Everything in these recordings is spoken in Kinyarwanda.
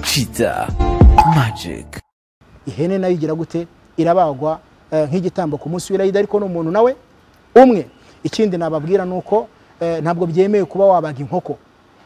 kiza magic ihene nayo igira gute irabagwa eh, nk'igitambo ku munsi w'irayida ariko ni umuntu nawe umwe ikindi nababwira ni uko eh, ntabwo byemewe kuba wabaga inkoko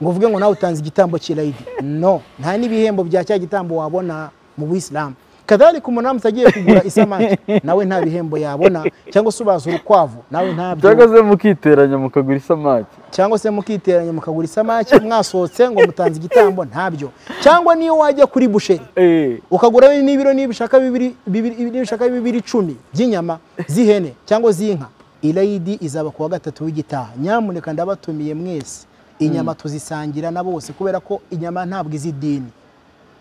ngo uvuge ngo nawe utanze igitambo cy'irayidi no nta n'ibihembo bya cya gitambo wabona mu buyisilamu kadhalika umuntu agiye kugura isamaki nawe nta bihembo yabona cyangwa se ubaza urukwavu nawe ntabyo cyangwa se mukiteranya mukagura isamaki cyangwa se mukiteranya mukagura isamaki mwasohotse ngo mutanze igitambo ntabyo cyangwa niyo wajya kuri busheri Eh, ukagura n'ibiro n'ibishaka bibiri bibiri- n'ibishaka bibiri icumi by'inyama z'ihene cyangwa z'inka irayidi izaba ku wa gatatu w'igitaha nyamuneka ndabatumiye mwese inyama tuzisangira na bose kubera ko inyama ntabwo izi idini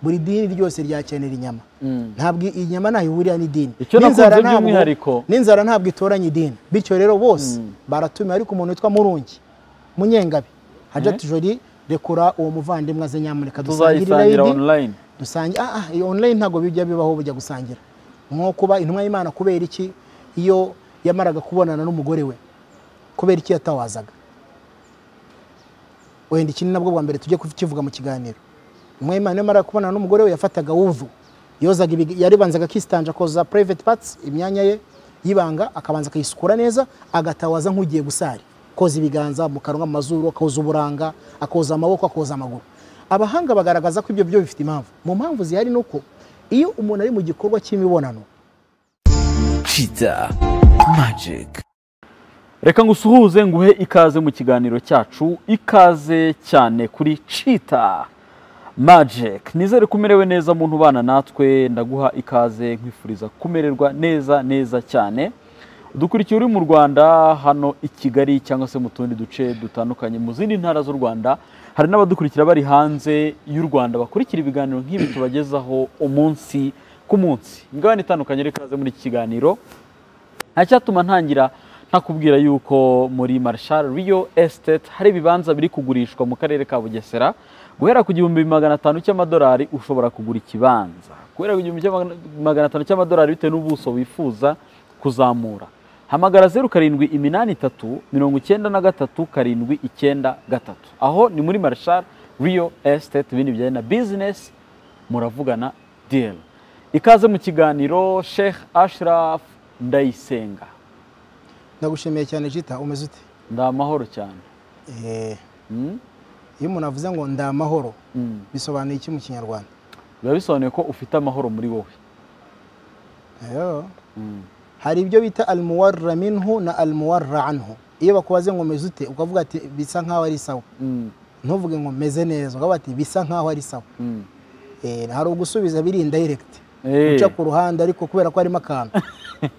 buri dini ryose ryakenera inyama ntabwo inyama ntaho ihurira n'idini Icyo nakunze N'inzara ntabwo- by'umwihariko. n'inzara ntabwo itoranya idini bityo rero bose baratumiwe ariko umuntu witwa murungi munyengabe hajati jori rekura uwo muvandimwe aze nyamuneka dusangire tuzayisangira irayidi online dusangira ah ah, iyo online ntabwo bijya bibaho bujya gusangira nko kuba intumwa y'imana kubera iki iyo yamaraga kubonana n'umugore we kubera iki yatawazaga wenda iki ni nabwo bwa mbere tujye kukivuga mu kiganiro intumwa y'imana iyo yamaraga kubonana n'umugore we yafataga wuvu yozaga ibig- yaribanzaga akistanja akoza private parts imyanya ye y'ibanga akabanza akayisukura neza agatawaza nk'ugiye gusari koza ibiganza mu kanwa mu mazuru akoza uburanga akoza amaboko akoza amaguru abahanga bagaragaza ko ibyo byo bifite impamvu mu mpamvu zihari ni uko iyo umuntu ari mu gikorwa cy'imibonano kiza magic reka ngusuhuze nguhe ikaze mu kiganiro cyacu ikaze cyane kuri cita magic nizere ko umerewe neza muntu ubana natwe ndaguha ikaze nkwifuriza kumererwa neza neza cyane dukurikiye uri mu rwanda hano i kigali cyangwa se mu tundi duce dutandukanye mu zindi ntara z'u rwanda hari n'abadukurikira bari hanze y'u rwanda bakurikira ibiganiro nk'ibi tubagezaho umunsi ku munsi imigabane itandukanye ari ikaze muri iki kiganiro nta cyatuma ntangira ntakubwira yuko muri Marshall Real Estate hari ibibanza biri kugurishwa mu karere ka Bugesera guhera ku gihumbi magana atanu cy'amadolari ushobora kugura ikibanza guhera ku gihumbi cy'amagana- magana atanu cy'amadolari bitewe n'ubuso wifuza kuzamura hamagara zeru karindwi iminani itatu mirongo icyenda na gatatu karindwi icyenda gatatu aho ni muri Marshall Real Estate ibindi bijyanye na business muravugana deal ikaze mu kiganiro Sheikh Ashraf Ndayisenga ndagushimiye cyane jita umeze ute ndi amahoro cyane Eh, Mm? iyo umuntu avuze ngo ndi amahoro Mm. bisobanuye iki mu kinyarwanda biba bisobanuye ko ufite amahoro muri wowe Ayo. Mm. hari ibyo bita almuwarra minhu na almuwarra anhu iyo bakubaze ngo meze ute ukavuga ati bisa nkaho ari sawa Mm. ntuvuge ngo meze neza ukavuga ati bisa nkaho ari sawa Mm. Eh, hari ugusubiza biri indirekiti Eh. uca ku ruhande ariko kubera ko harimo akantu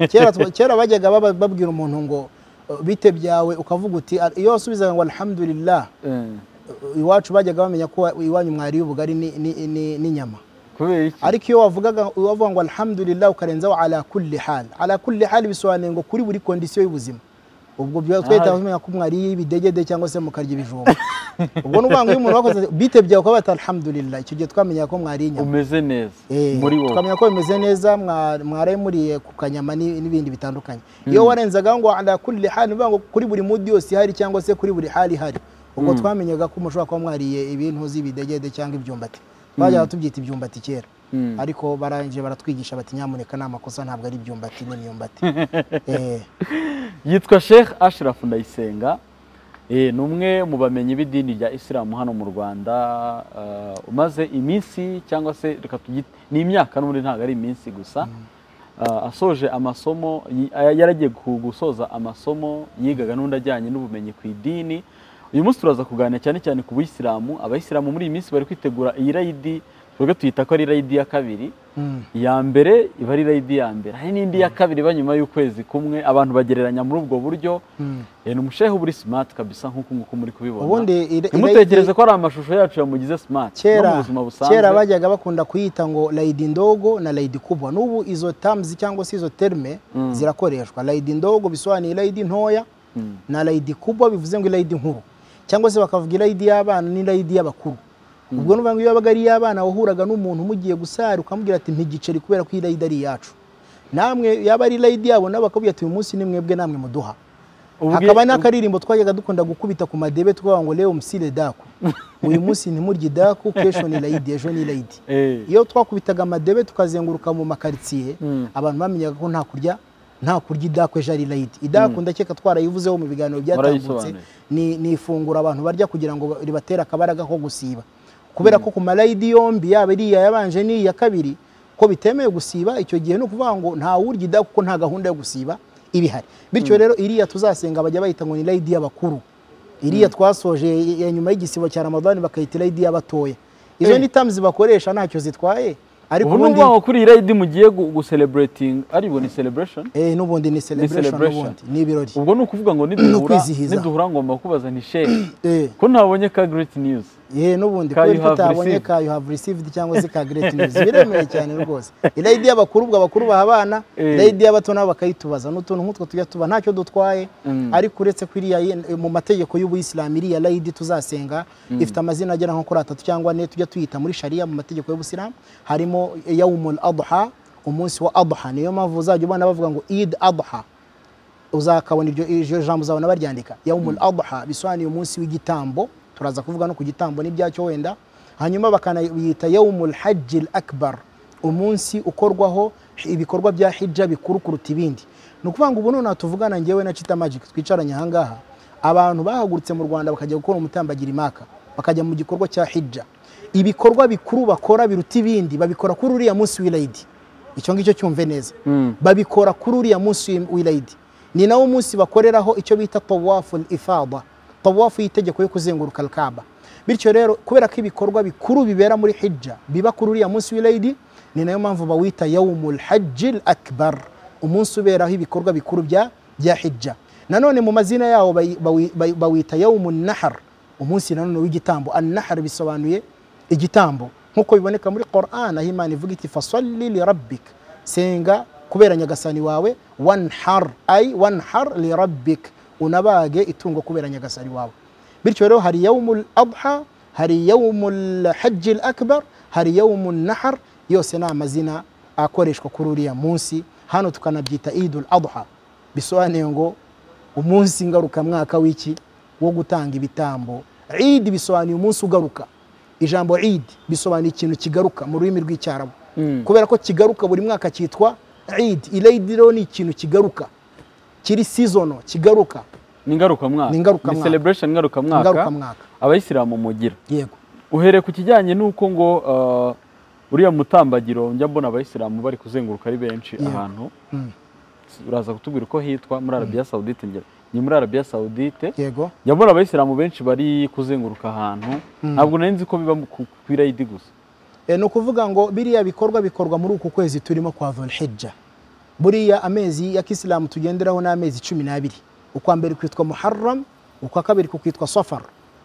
kera twa- kera bajyaga baba- babwira umuntu ngo "Uh, bite byawe ukavuga uti "Al- iyo wasubizaga ngo alhamdulillah Eh. uh, iwacu bajyaga bamenya ko wa- iwanyu mwari ubugari ni- ni- ni- n'inyama kubera iki ariko iyo wavugaga wavuga ngo alhamdulillah ukarenzaho ala kulli hal ala kulli hal bisobanuye ngo kuri buri kondisiyo y'ubuzima ubwo byo twahita tumenya ko mwariye ibidegede cyangwa se mukarya ibijumba ubwo ni ukuvuga ngo iyo umuntu wakoze bite byawe ukaba bata alhamdulillah icyo gihe twamenya ko mwariye inyama umeze neza Eh, muri wowe tukamenya ko bimeze neza mwa- mwaraye muriye ku kanyama ni- n'ibindi bitandukanye iyo warenzaga ngo ala kulli hal bivuga ngo kuri buri mudi yose ihari cyangwa se kuri buri hali ihari ubwo twamenyaga ko mushobora kuba mwariye ibintu z'ibidegede cyangwa ibyumbati twajyaga tubyita ibyumbati kera Mm. ariko barangije baratwigisha bati nyamuneka ni amakosa ntabwo ari ibyumbati n'imyumbati Eh, yitwa Sheikh Ashraf Ndayisenga Eh, ni umwe mu bamenyi b'idini rya isilamu hano mu rwanda Ah, umaze iminsi cyangwa se reka tugite ni imyaka n'ubundi ntabwo ari iminsi gusa Ah, asoje amasomo yi- aya- yaragiye gu- gusoza amasomo yigaga n'undi ajyanye n'ubumenyi ku idini uyu munsi turaza kuganira cyane cyane ku buyisilamu abayisilamu muri iyi minsi bari kwitegura iyi rayidi twebwe tuyita ko ari rayidi ya kabiri mm. iya mbere iba ari rayidi ya mbere hari n'indi ya kabiri iba nyuma y'ukwezi kumwe abantu bagereranya muri ubwo buryo Eh, ni umushehe uba uri simati kabisa nk'uko nguko muri kubibona ubundi ira- ntimutekereze ko ari amashusho yacu yamugize simati no mu kera buzima busanzwe kera bajyaga bakunda kuyita ngo layidi ndogo na layidi kubwa n'ubu izo terms cyangwa se izo terme zirakoreshwa layidi ndogo bisobanuye layidi ntoya na layidi kubwa bivuze ngo layidi nkuru cyangwa se bakavuga layidi y'abana ni layidi y'abakuru ubwo nuvuga ngo iyo yabaga ari iy'abana wahuraga n'umuntu mugiye gusara ukamubwira ati ntigiceri kubera ko iyi layidi ari iyacu namwe yaba ari layidi yabo nabo bakabwira ati uyu munsi ni mwebwe namwe muduha Ubwe- hakaba n'akaririmbo twajyaga dukunda gukubita ku madebe tukavuga ngo leo msile daku uyu munsi ntimurye idaku kesho ni layidi ejo ni layidi Eh. iyo twakubitaga amadebe tukazenguruka mu makaritsiye Mm. abantu bamenyaga ko nta kurya nta kurya idaku ejo ari layidi idaku ndakeka twarayivuzeho mu biganiro byatambutse Warayisobanuye. ni, ni ifunguro abantu barya kugira ngo ribatere akabaraga ko gusiba kubera ko ku malayidi yombi yaba iriya yabanje n'iya kabiri ko bitemewe gusiba icyo gihe ni ukuvuga ngo nta wurya idaku kuko nta gahunda yo gusiba iba ihari bityo rero iriya tuzasenga bajya bayita ngo ni layidi y'abakuru iriya twasoje ya nyuma y'igisibo cya ramadani bakayita layidi y'abatoya izo Eh. ni tamuzi bakoresha ntacyo zitwaye ariko ubu ni ubundi ukuvuga ngo kuri iyi rayidi mugiye gu- gucelebrating aribo ni celebration eh, n'ubundi ni celebration celebration. n'ubundi ni ibirori ubwo ni ukuvuga ngo niduhura kwizihiza. niduhura ngomba kubaza nti shehe Eh. ko ntabonye ka great news yewe n'ubundi Ka you kubera ko have utabonye received. ka you have received cyangwa se ka great news biremereye cyane rwose irayidi y'abakuru ubwo abakuru baha abana Eh. irayidi y'abato nabo bakayitubaza n'utuntu nk'utwo tujya tuba ntacyo dutwaye Mm. ariko uretse ko iriya ye- mu mategeko y'ubuyisilamu iriya rayidi tuzasenga ifite amazina agera nko kuri atatu cyangwa ane tujya tuyita muri sharia mu mategeko y'ubuyisilamu harimo yawumul adha umunsi wa adha niyo mpamvu uzajya ubona bavuga ngo id adha uzakabona iryo iryo jambo uzabona baryandika yawmul adha bisobanuye umunsi w'igitambo turaza kuvuga no ku gitambo n'ibyacyo wenda hanyuma bakanayita yawmul hajji l akbar umunsi ukorwaho ibikorwa bya hijja bikuru kuruta ibindi ni ukuvuga ngo ubu nonaha tuvugana ngewe na chita magic twicaranye ahangaha abantu bahagurutse mu rwanda bakajya gukora umutambagira imaka bakajya mu gikorwa cya hijja ibikorwa bikuru bakora biruta ibindi babikora kuri uriya munsi w'ilayidi icyo ngicyo cyumve neza Mm. babikora kuri uriya munsi w'ilayidi ni nawo munsi bakoreraho icyo bita tawafu ifada tawafu y'itegeko yo kuzenguruka alkaba bityo rero kubera ko ibikorwa bikuru bibera muri hijja biba kuri uriya munsi w'ilayidi ni nayo mpamvu bawita yawmul hajji l akbar umunsi uberaho ibikorwa bikuru bya bya hijja nanone mu mazina yawo bayi- bawi- bayi- bawita yawmun nahar umunsi nanone w'igitambo an nahar bisobanuye igitambo nk'uko biboneka muri Quran aho Imana ivuga iti fasalli li rabbika senga kubera nyagasani wawe wanhar ay wanhar li rabbik unabage itungo kubera nyagasani wawe bityo rero hari yawmul adha hari yawmul hajji l akbar hari yawmun nahar yose ni amazina akoreshwa kuri uriya munsi hano tukanabyita idul adha bisobanuye ngo umunsi ngarukamwaka w'iki wo gutanga ibitambo idi bisobanuye umunsi ugaruka ijambo idi bisobanuye ikintu kigaruka mu rurimi rw'icyarabu Mm. kubera ko kigaruka buri mwaka cyitwa idi irayidi rero ni ikintu kigaruka kiri sizono kigaruka ni ngarukamwaka Ni ngarukamwaka. ni celebration ngarukamwaka ngarukamwaka abayisilamu mugira yego uhereye ku kijyanye n'uko ngo uh, uriya mutambagiro njya mbona abayisilamu bari kuzenguruka ari benshi Yeah. ahantu Mm. uraza kutubwira uko hitwa muri arabiya sawudite ngera ni muri arabiya sawudite yego njya mbona abayisilamu benshi bari kuzenguruka ahantu ntabwo nari nzi ko biba ku ku irayidi gusa E, ni ukuvuga ngo biriya bikorwa bikorwa muri uku kwezi turimo kwa dhulhijja buriya amezi ya kisilamu tugenderaho ni amezi cumi n'abiri ukwa mbere kwitwa muharram ukwa kabiri kukwitwa safar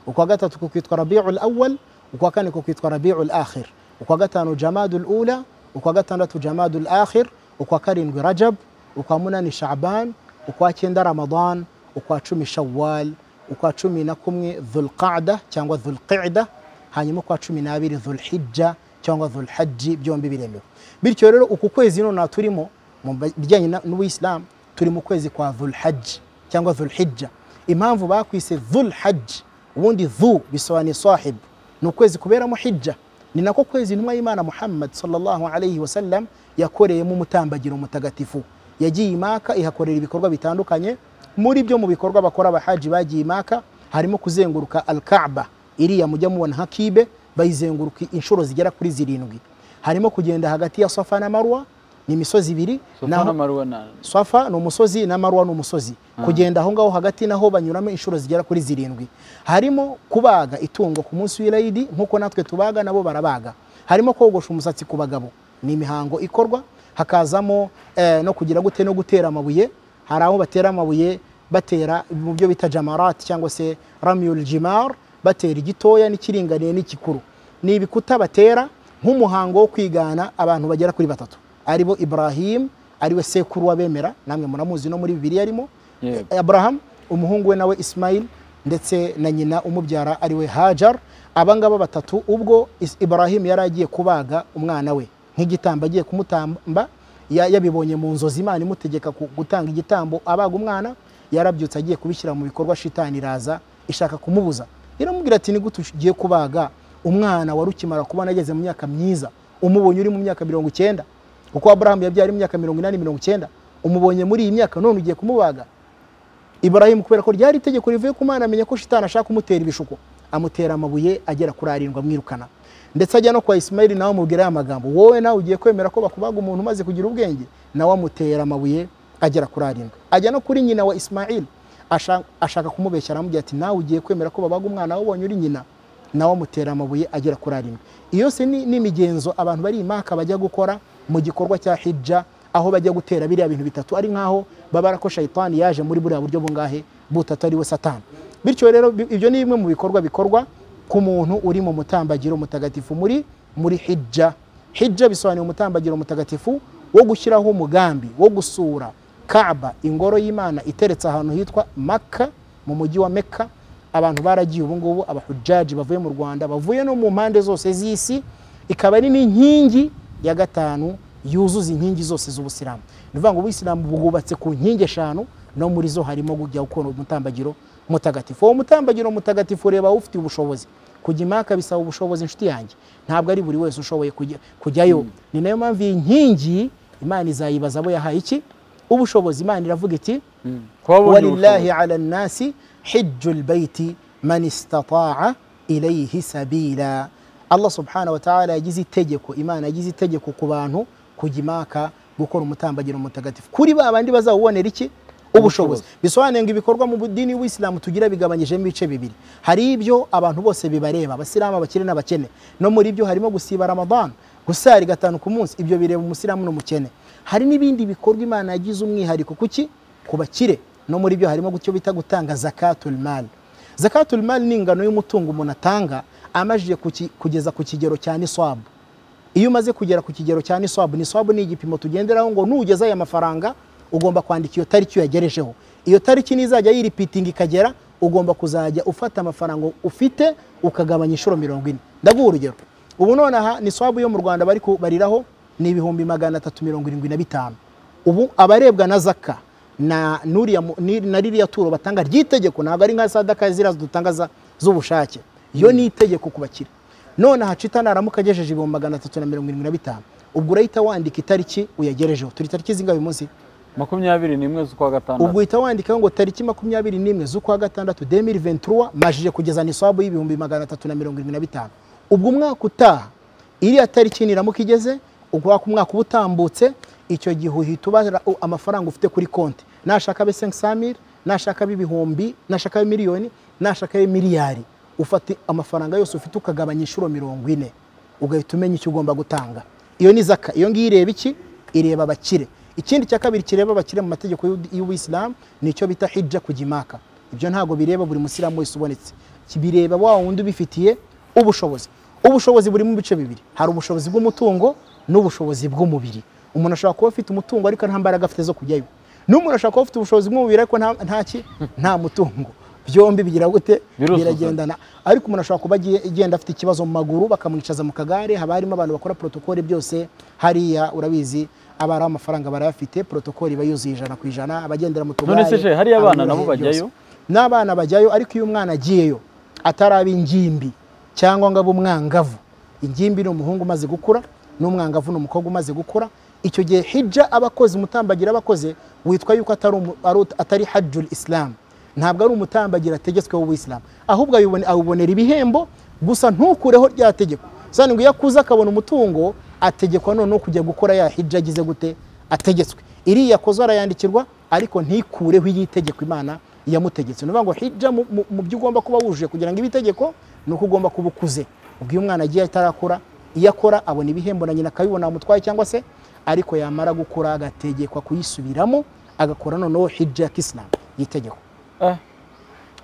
ukwa gatatu kukwitwa rabiul awal ukwa kane kukwitwa rabiul akhir ukwa gatanu jamadul ula ukwa gatandatu jamadul akhir ukwa karindwi rajab ukwa munani shaban ukwa cyenda ramadan ukwa cumi shawal ukwa cumi na kumwe dhulqada cyangwa dhulqida hanyuma kwa cumi n'abiri dhulhijja cyangwa dhulhaji byombi biremewe bityo rero uku kwezi nonaha turimo mu bijyanye na- n'ubuyisilamu turi mu kwezi kwa dhulhaji cyangwa dhulhijja impamvu bakwise dhulhaji ubundi dhu bisobanuye sahib ni ukwezi kuberamo hijja ni nako kwezi intumwa y'imana muhammad sallallahu alayhi wasallam yakoreyemo umutambagiro mutagatifu yagiye imaka ihakorera ibikorwa bitandukanye muri byo mu bikorwa bakora abahaji bagiye imaka harimo kuzenguruka alkaaba iriya mujya mubona nka kibe bayizenguruka inshuro zigera kuri zirindwi harimo kugenda hagati ya safa na marwa ni imisozi ibiri sofana naho- maruwa na swafa ni umusozi na marwa ni umusozi kugenda aho ngaho hagati naho banyuramo inshuro zigera kuri zirindwi harimo kubaga itungo ku munsi w'irayidi nk'uko natwe tubaga nabo barabaga harimo kogosha umusatsi ku bagabo ni imihango ikorwa hakazamo eh, no kugira gute no gutera amabuye hari aho batera amabuye batera mu byo bita jamarati cyangwa se ramyul jimar batera igitoya n'ikiringaniye n'ikikuru ni ibikuta batera nk'umuhango wo kwigana abantu bagera kuri batatu aribo ibrahim ariwe sekuru w'abemera namwe muramuzi no muri bibiliya arimo Yego. aburahamu umuhungu we nawe ismail ndetse na nyina umubyara ariwe hajar abangaba batatu ubwo Is- ibrahim yari agiye kubaga umwana we nk'igitambo agiye kumutamba ya- yabibonye mu nzozi imana imutegeka ku- gutanga igitambo abaga umwana yarabyutse agiye kubishyira mu bikorwa shitani iraza ishaka kumubuza iramubwira ati ni gute ugiye kubaga umwana wari ukimara kubona ageze mu myaka myiza umubonye uri mu myaka mirongo icyenda kuko aburahamu yabyara imyaka mirongo inani mirongo icyenda umubonye muri iyi myaka none ugiye kumubaga iburahimu kubera ko ryari itegeko rivuye ku mana amenya ko shitani ashaka kumutera ibishuko amutera amabuye agera kuri arindwi amwirukana ndetse ajya no kwa isimayili nawe amubwira aya magambo wowe nawe ugiye kwemera ko bakubaga umuntu umaze kugira ubwenge nawe amutera amabuye agera kuri arindwi ajya no kuri nyina wa isimayili asha- ashaka kumubeshya aramubwira ati nawe ugiye kwemera ko babaga umwana wabonye uri nyina nawe amutera amabuye agera kuri arindwi iyo yose ni ni imigenzo abantu bari imaka bajya gukora mu gikorwa cya hijja aho bajya gutera biriya bintu bitatu ari nkaho babara ko shayitani yaje muri buriya buryo bungahe butatu ariwe satani bityo rero bi- ibyo ni bimwe mu bikorwa bikorwa ku muntu uri mu mutambagiro mutagatifu muri muri hijja hijja bisobanuye umutambagiro mutagatifu wo gushyiraho umugambi wo gusura kaba ingoro y'imana iteretse ahantu hitwa maka mu mujyi wa meka abantu baragiye ubungubu abahujaji bavuye mu rwanda bavuye no mu mpande zose z'isi ikaba ari n'inkingi ya gatanu yuzuza inkingi zose z'ubusiramu ni ukuvuga ngo ubuyisilamu bwubatse ku nkingi eshanu no muri zo harimo kujya ukora umutambagiro mutagatifu uwo mutambagiro mutagatifu reba ufite ubushobozi kujya imaka bisaba ubushobozi inshuti yanjye ntabwo ari buri wese ushoboye kujya- kujyayo ni nayo mpamvu iyi nkingi imana izayibaza abo yahaye iki ubushobozi imana iravuga iti walillahi ala nnasi hijju lbaiti man istataa ilaihi sabila allah subhanahu wataala yagize itegeko imana yagize itegeko ku bantu kujya imaka gukora umutambagiro mutagatifu kuri ba bandi bazawubonera iki ubushobozi bisobanuye ngo ibikorwa mu dini y'ubuyisilamu tugira bigabanyijemo ibice bibiri hari ibyo abantu bose bibareba abasilamu abakire n'abakene no muri byo harimo gusiba ramadan gusari gatanu ku munsi ibyo bireba umusilamu n'umukene hari n'ibindi bikorwa imana yagize umwihariko kuki ku bakire no muri byo harimo gucyo bita gutanga zakatul mal zakatul mal ni ingano y'umutungo umuntu atanga amajije kuki- kugeza ku kigero cya niswabu iyo umaze kugera ku kigero cya niswabu niswabu ni igipimo tugenderaho ngo nugeza aya mafaranga ugomba kwandika iyo tariki uyagerejeho iyo tariki nizajya yiripitinga ikagera ugomba kuzajya ufata amafaranga ufite ukagabanya inshuro mirongo ine ndaguha urugero ubu nonaha niswabu yo mu rwanda bari kubariraho ni ibihumbi magana atatu mirongo irindwi na bitanu ubu abarebwa na zaka na nuriya mu- ni- na ririya turo batanga ry'itegeko ntabwo ari nka sadaka ziriya dutanga za- z'ubushake iyo ni itegeko ku bakire none hacita naramuka agejeje ibihumbi magana atatu na mirongo irindwi na bitanu ubwo urahita wandika itariki uyagerejeho turi tariki zingahe uyu munsi makumyabiri n'imwe z'ukwa ubwo gatandatu uhita wandikaho ngo tariki makumyabiri n'imwe z'ukwa gatandatu 2023 majije kugeza nisabu y'ibihumbi magana atatu na mirongo irindwi na bitanu ubwo umwaka utaha iriya tariki niramuka igeze ubwo umwaka uba utambutse icyo gihe uhita ubara u- amafaranga ufite kuri konti nashaka abe 500 nashaka abe ibihumbi nashaka abe miliyoni nashaka abe miliyari ufata amafaranga yose ufite ukagabanya inshuro mirongo ine ugahita umenya icyo ugomba gutanga iyo ni zaka iyo ngiyo ireba iki ireba abakire ikindi cya kabiri kireba abakire mu mategeko y'u- y'ubuyisilamu ni icyo bita hijja ku jimaka ibyo ntabwo bireba buri musilamu wese ubonetse Ki- bireba wa wundi ubifitiye ubushobozi ubushobozi buri mu bice bibiri hari ubushobozi bw'umutungo n'ubushobozi bw'umubiri umuntu ashobora kuba afite umutungo ariko nta mbaraga afite zo kujyayo n'umuntu ashobora kuba afite ubushobozi bw'umubiri ariko nta nta ki nta mutungo byombi bigira gute Biruzuzanya. biragenda kugendana ariko umuntu ashobora kuba agiye- agenda afite ikibazo mu maguru bakamwicaza mu kagare haba harimo abantu bakora protokole byose hariya urabizi aba ari amafaranga barayafite protokole iba yuzuye ijana ku ijana abagendera mu tugare None se je, hariya abana nabo abanyuraho byose. bajyayo? n'abana bajyayo ariko iyo umwana agiyeyo ataraba ingimbi cyangwa ngo abe umwangavu ingimbi ni umuhungu umaze gukura n'umwangavu ni umukobwa umaze gukura icyo gihe hijja abakozi umutambagira abakoze witwa yuko atari, umu- ari- atari hajjul islam ntabwo ari umutambagira ategetsweho w'isilamu ahubwo ayibone- awubonera ibihembo gusa ntukureho rya tegeko sani ngo iyo akuze akabona umutungo ategekwa noneho kujya gukora ya hijja agize gute ategetswe iriya akozwe arayandikirwa ariko ntikureho iyi tegeko imana yamutegetse ni ukuvuga ngo hijja mu- mu- mu byo ugomba kuba wujuje kugira ngo ibe itegeko ni uko ugomba kuba ukuze ubwo iyo umwana agiye atarakura iyo akora abona ibihembo na nyina akabibona amutwaye cyangwa se ariko yamara gukura agategekwa kuyisubiramo agakora noneho hijja ya kisilamu y'itegeko Eh,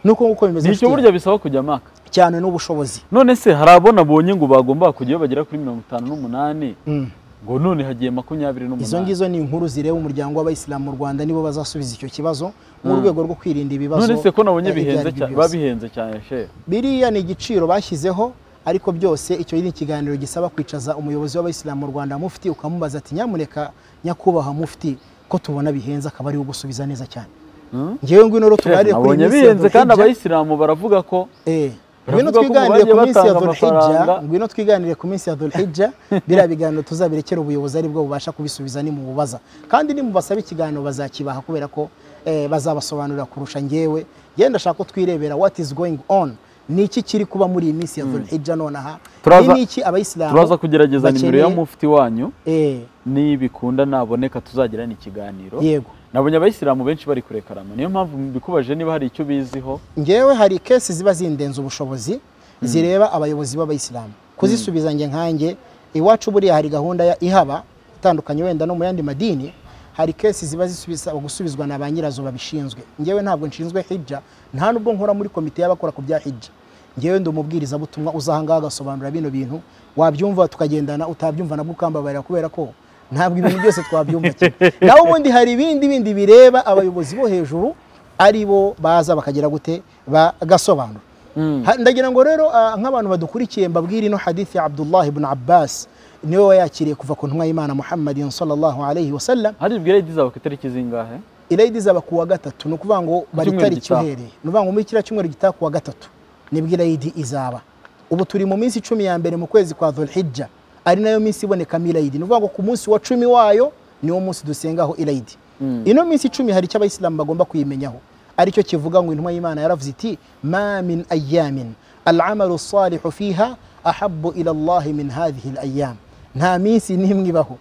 ni uko nguko bimeze ni icyo nshuti burya bisaba kujya maka yanjye. cyane n'ubushobozi none se hari abona bonye ngo bagomba kujyayo bagera kuri mirongo itanu n'umunani Mm. ngo none hagiye makumyabiri izo n'umunani ngizo ni inkuru zireba umuryango w'abayisilamu mu rwanda nibo bazasubiza icyo kibazo mu rwego rwo kwirinda ibibazo none se ko nabonye eh, ibyo bihenze ari byo cyane byose. biba bihenze cyane shehe biriya ni igiciro bashyizeho ariko byose icyo ni ikiganiro gisaba kwicaza umuyobozi w'abayisilamu mu rwanda mufti ukamubaza ati nyamuneka nyakubahwa mufti ko tubona bihenze akaba ariwe ugusubiza neza cyane ngewe ngwino rero tuganire kuri nabonye minsi ya bihenze kandi Dhul-Hijjah. abayisilamu baravuga ko Eh, Baravuga ngwino ko twiganire bagiye ku minsi ya batanga Dhul-Hijjah amafaranga. ngwino twiganire ku minsi ya Dhul-Hijjah biriya biganiro tuzabirekera ubuyobozi ari bwo bubasha kubisubiza nimububaza kandi nimubasaba ikiganiro bazakibaha kubera ko eh, bazabasobanurira kurusha ngewe ngewe ndashaka ko twirebera what is going on ni iki kiri kuba muri iyi minsi ya Dhul-Hijjah nonaha Turaza- ni iki abayisilamu turaza kugerageza nimero ya bakeneye- mufti wanyu eh, nibikunda naboneka tuzagirana ikiganiro yego nabonye abayisilamu benshi bari kurekarama niyo mpamvu mbikubaje niba hari icyo biziho ngewe hari kesi ziba zindenze ubushobozi zireba abayobozi b'abayisilamu kuzisubiza nge nkanjye iwacu buriya hari gahunda ya ihaba itandukanye wenda no mu yandi madini hari kesi ziba zisubisa gusubizwa na ba nyirazo babishinzwe ngewe ntabwo nshinzwe hijja nta nubwo nkora muri komite y'abakora ku bya hijja ngewe ndi umubwiriza butumwa uza ahangaha agasobanura bino bintu wabyumva tukagendana utabyumva nabwo ukambabarira kubera ko ntabwo ibintu byose twabyumva kimwe naho ubundi hari ibindi bindi bireba abayobozi bo hejuru ari bo baza bakagira gute bagasobanura Ha- ndagira ngo rero ah, nk'abantu badukurikiye mbabwire ino hadithi ya abdullah ibn abbas niwe wayakiriye kuva ku ntumwa y'imana muhammadin sallallahu alayhi wasallam hari ibwiredi zawe ku itariki zingahe irayidi zaba kuwa gatatu ni ukuvuga ngo bari cyumweru tariki gitaha. uhereye ni ukuvuga ngo muri kiriya cyumweru gitaha kuwa gatatu nibwo irayidi izaba ubu turi mu minsi icumi ya mbere mu kwezi kwa dhulhijja ari nayo minsi ibonekamo irayidi ni ukuvuga ngo ku munsi wa cumi wayo niwo munsi dusengaho irayidi ino minsi icumi hari icyo abayisilamu bagomba kuyimenyaho aricyo kivuga ngo intumwa y'imana yaravuze iti ma min ayamin al'amalu salihu fiha ahabu ila allahi min hadhihi alayam nta minsi n'imwe ibaho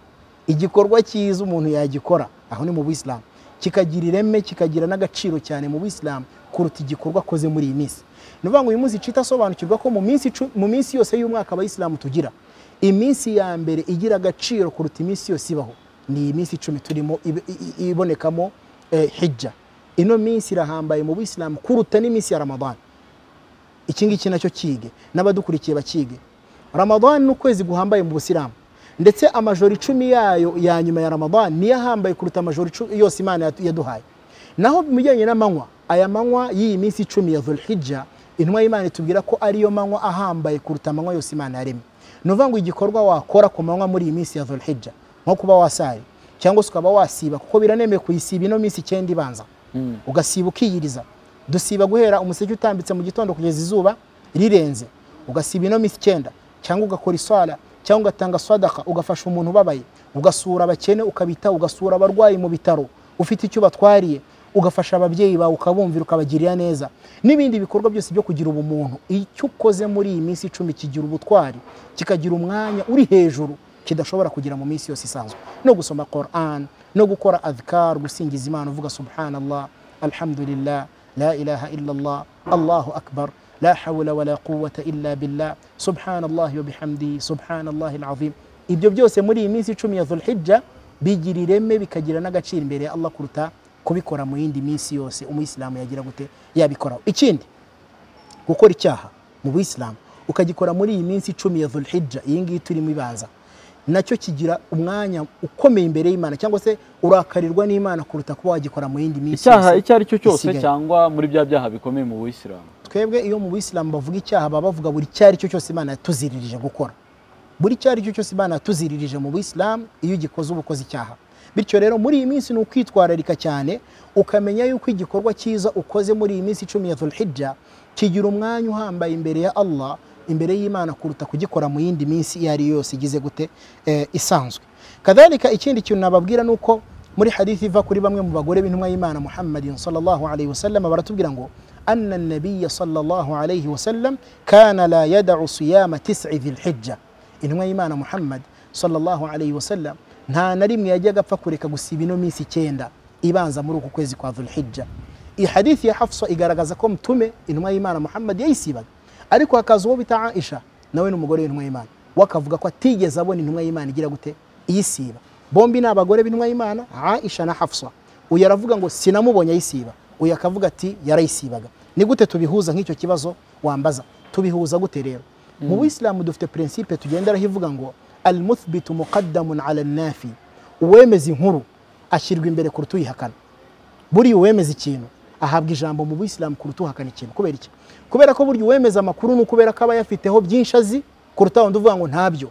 igikorwa cyiza umuntu yagikora aho ni mu buyisilamu kikagira ireme kikagira n'agaciro cyane mu buyisilamu kuruta igikorwa akoze muri iyi minsi ni ukuvuga ngo uyu munsi cita asobanukirwa ko mu minsi, icu- mu minsi yose y'umwaka abayisilamu tugira iminsi ya mbere igira agaciro kuruta iminsi yose ibaho ni iyi minsi icumi turimo ibe- i- i- ibonekamo eh, hijja ino minsi irahambaye mu buyisilamu kuruta n'iminsi ya ramadani iki ngiki nacyo kige n'abadukurikiye bakige ramadani ni ukwezi guhambaye mu busilamu ndetse amajoro icumi yayo ya nyuma ya ramadani niyo ahambaye kuruta amajoro icumi yose imana yatu- yaduhaye naho mu bijyanye n'amanywa aya manywa y'iyi minsi icumi ya dhulhijja intumwa y'imana itubwira ko ariyo manywa ahambaye kuruta amanywa yose imana yaremye ni ukuvuga ngo igikorwa wakora ku manywa muri iyi minsi ya dhulhijja nko kuba wasari cyangwa se ukaba wasiba kuko biranemeye kuyisiba ino minsi icyenda ibanza ugasiba ukiyiriza dusiba guhera umuseke utambitse mu gitondo kugeza izuba rirenze ugasiba ino minsi icyenda cyangwa ugakora iswara cyangwa ugatanga swadaka ugafasha umuntu ubabaye ugasura abakene ukabitaho ugasura abarwayi mu bitaro ufite icyo batwariye ugafasha ababyeyi bawe ukabumvira ukabagirira neza n'ibindi bikorwa byose byo kugira ubumuntu icyo ukoze muri iyi minsi icumi kigira ubutwari kikagira umwanya uri hejuru kidashobora kugira mu minsi yose isanzwe no gusoma Quran no gukora adhkar gusingiza Imana uvuga subhanallah alhamdulillah la ilaha illallah allahu akbar la hawla wala quwwata illa billah subhanallahi wa bihamdihi subhanallahi alazim ibyo byose muri iyi minsi icumi ya dhulhijja bigira ireme bikagira n'agaciro imbere ya allah kuruta kubikora mu yindi minsi yose umuyisilamu yagira gute yabikoraho ikindi gukora icyaha mu buyisilamu ukagikora muri iyi minsi icumi ya dhulhijja iyi ngiyi turimo ibanza nacyo kigira umwanya ukomeye imbere y'imana cyangwa se urakarirwa n'imana kuruta kuba wagikora mu yindi minsi icyaha yose icyo ari cyo cyose isigaye. cyangwa muri bya byaha bikomeye mu buyisilamu twebwe iyo mu buyisilamu bavuga icyaha baba bavuga buri icyo ari cyo cyose imana yatuziririje gukora buri icyo ari cyo cyose imana yatuziririje mu buyisilamu iyo ugikoze uba ukoze icyaha bityo rero muri iyi minsi ni ukwitwararika cyane ukamenya yuko igikorwa cyiza ukoze muri iyi minsi icumi ya dhulhijja kigira umwanya uhambaye imbere ya allah imbere y'imana kuruta kugikora mu yindi minsi iyo ari yo yose igize gute eh, isanzwe kadhalika ikindi kintu nababwira ni uko muri hadithi iva kuri bamwe mu bagore b'intumwa y'imana muhammadin sallallahu alayhi wasallam baratubwira ngo anna nabiya sallallahu alayhi wasallam kana la yada'u siyama tis'i dhilhijja intumwa y'imana muhammad sallallahu alayhi wasallam nta na rimwe yajyaga apfa kureka gusiba ino minsi icyenda ibanza muri uku kwezi kwa dhulhijja iyi hadithi ya hafsa igaragaza ko mtume intumwa y'imana muhammad yayisibaga ariko hakaza uwo bita aisha nawe ni umugore w'intumwa y'imana we akavuga ko atigeze abona intumwa y'imana igira gute iyisiba bombi ni abagore b'intumwa y'imana aisha na hafsa uyu aravuga ngo sinamubonye ayisiba uyu akavuga ati yarayisibaga ni gute tubihuza nk'icyo kibazo wambaza tubihuza gute rero mu buyisilamu dufite prinsipe tugenderaho ivuga ngo almuthbitu muqaddamun ala nafi uwemeza inkuru ashyirwa imbere kuruta uyihakana buriya uwemeza ikintu ahabwa ijambo mu buyisilamu kuruta uhakana ikintu kubera iki kubera ko burya uwemeza amakuru ni ukubera ko aba yafiteho byinshi azi kuruta wundi uvuga ngo ntabyo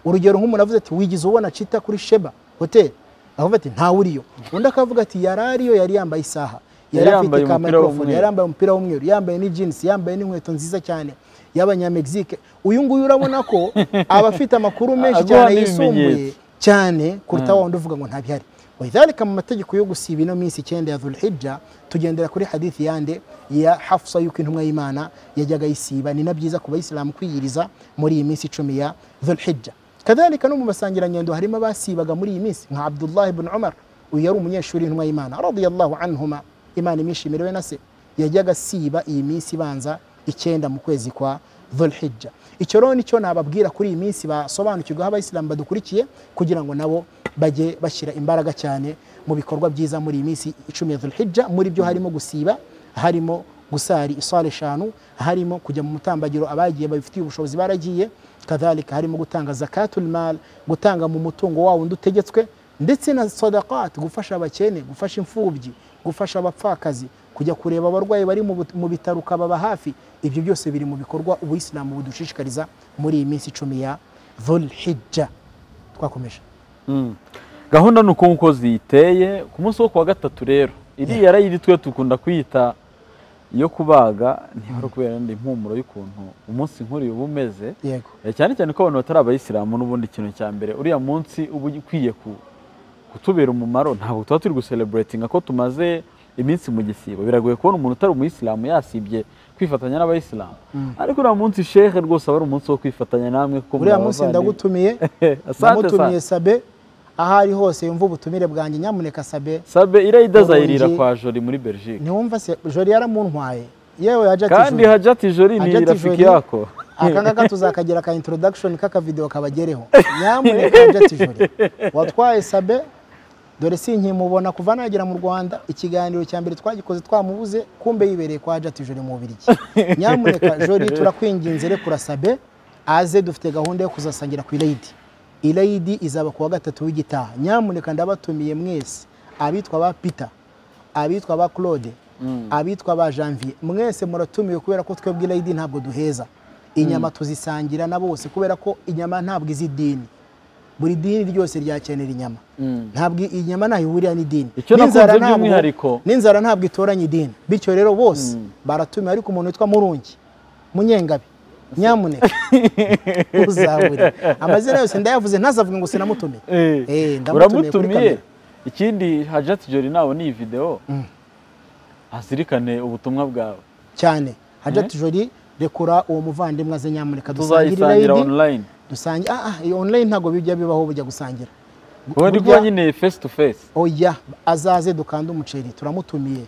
urugero nk'umuntu avuze ati wigize ubona cita kuri sheba hoteli akavuga ati ntawe uriyo undi akavuga ati yari ariyo yari yambaye isaha yari afite yambaye ka umupira microphone w'umweru. yari yambaye umupira w'umweru yambaye ni jeans yambaye n'inkweto nziza cyane y'abanyamegizike uyu nguyu urabona ko aba afite amakuru menshi Aguha cyane n'ibimenyetso. yisumbuye cyane kuruta wa wundi uvuga ngo ntabihari wadhalika mu mategeko yo gusiba ino minsi icyenda ya dhulhijja tugendera kuri hadithi yande ya hafsa yuko intumwa y'imana yajyaga ayisiba ni na byiza ku bayisilamu kwiyiriza muri iyi minsi icumi ya dhulhijja kadhalika no mu basangirangendo harimo abasibaga muri iyi minsi nka abdullahi ibn umar uyu yari umunyeshuri w'intumwa y'imana radiyallahu anhuma imana imwishimire we na se yajyaga asiba iyi minsi ibanza icyenda mu kwezi kwa dhulhijja icyo rero nicyo nababwira kuri iyi minsi basobanukirwaho abayisilamu badukurikiye kugira ngo nabo bajye bashyira imbaraga cyane mu bikorwa byiza muri iyi minsi icumi ya dhulhijja muri byo harimo gusiba harimo gusari isara eshanu harimo kujya mu mutambagiro abagiye babifitiye ubushobozi baragiye kadhalika harimo gutanga zakatul mal gutanga mu mutungo wa wundi utegetswe ndetse na sadaqat gufasha abakene gufasha imfubyi gufasha abapfakazi kujya kureba abarwayi bari mu but- mu bitaro ukababa hafi ibyo byose biri mu bikorwa ubuyisilamu budushishikariza muri iyi minsi icumi ya dhulhijja twakomeje Mm. gahunda ni uko nguko ziyiteye ku munsi wo kuwa gatatu rero iriya rayiri twe dukunda kuyita iyo kubaga ntibara kubera ndi impumuro y'ukuntu umunsi nkuriya uba umeze yego Eh, cyane cyane ko abantu batari abayisilamu n'ubundi ikintu cya mbere uriya munsi uba ukwiye ku- kutubera umumaro ntabwo tuba turi guseleburatinga ko tumaze iminsi mu gisibo biragoye kubona umuntu utari umuyisilamu yasibye kwifatanya n'abayisilamu ariko uriya munsi shehe rwose aba ari umunsi wo kwifatanya namwe kuko uriya muri munsi abavandimwe. ndagutumiye asante sana namutumiye sabe aho ari hose yumva ubutumire bwanjye nyamuneka sabe sabe iriya idazayirira Uburingi. kwa jori muri belgique ntiwumva se jori yaramuntwaye yewe hajati kandi Juri. hajati jori ni Hajati rafiki Jolly. yako aka ngaka tuzakagira ka introduction k'akavideo kabagereho nyamuneka hajati jori watwaye sabe dore sinkimubona kuva nagera mu rwanda ikiganiro cya mbere twagikoze twamubuze kumbe yibereye kwa hajati jori mu bubirigi nyamuneka jori turakwinginze rekura sabe aze dufite gahunda yo kuzasangira ku irayidi irayidi izaba kuwa gatatu w'igitaha nyamuneka ndabatumiye mwese abitwa ba peter abitwa ba claude abitwa ba janvier mwese muratumiwe kubera ko twebwe irayidi ntabwo duheza inyama tuzisangira na bose kubera ko inyama ntabwo izi idini buri dini ryose ryakenera inyama ntabwo i- inyama ntaho ihurira n'idini Icyo nakunze N'inzara ntabwo- by'umwihariko- n'inzara ntabwo itoranya idini bityo rero bose baratumiwe ariko umuntu witwa murungi munyengabe nyamuneka uzabure amazina yose ndayavuze ntazavuge ngo sinamutumiye Eh, Eh, ndamutumiye kuri uramutumiye kamera ikindi hajati jori nabona iyi videwo azirikane ubutumwa bwawe cyane hajati jori rekura uwo muvandimwe aze nyamuneka dusangire tuzayisangira irayidi online dusangi ah ah iyo online ntabwo bijya bibaho bujya gusangira wowe ndi kuba Burya- nyine face to face oya azaze dukande umuceri turamutumiye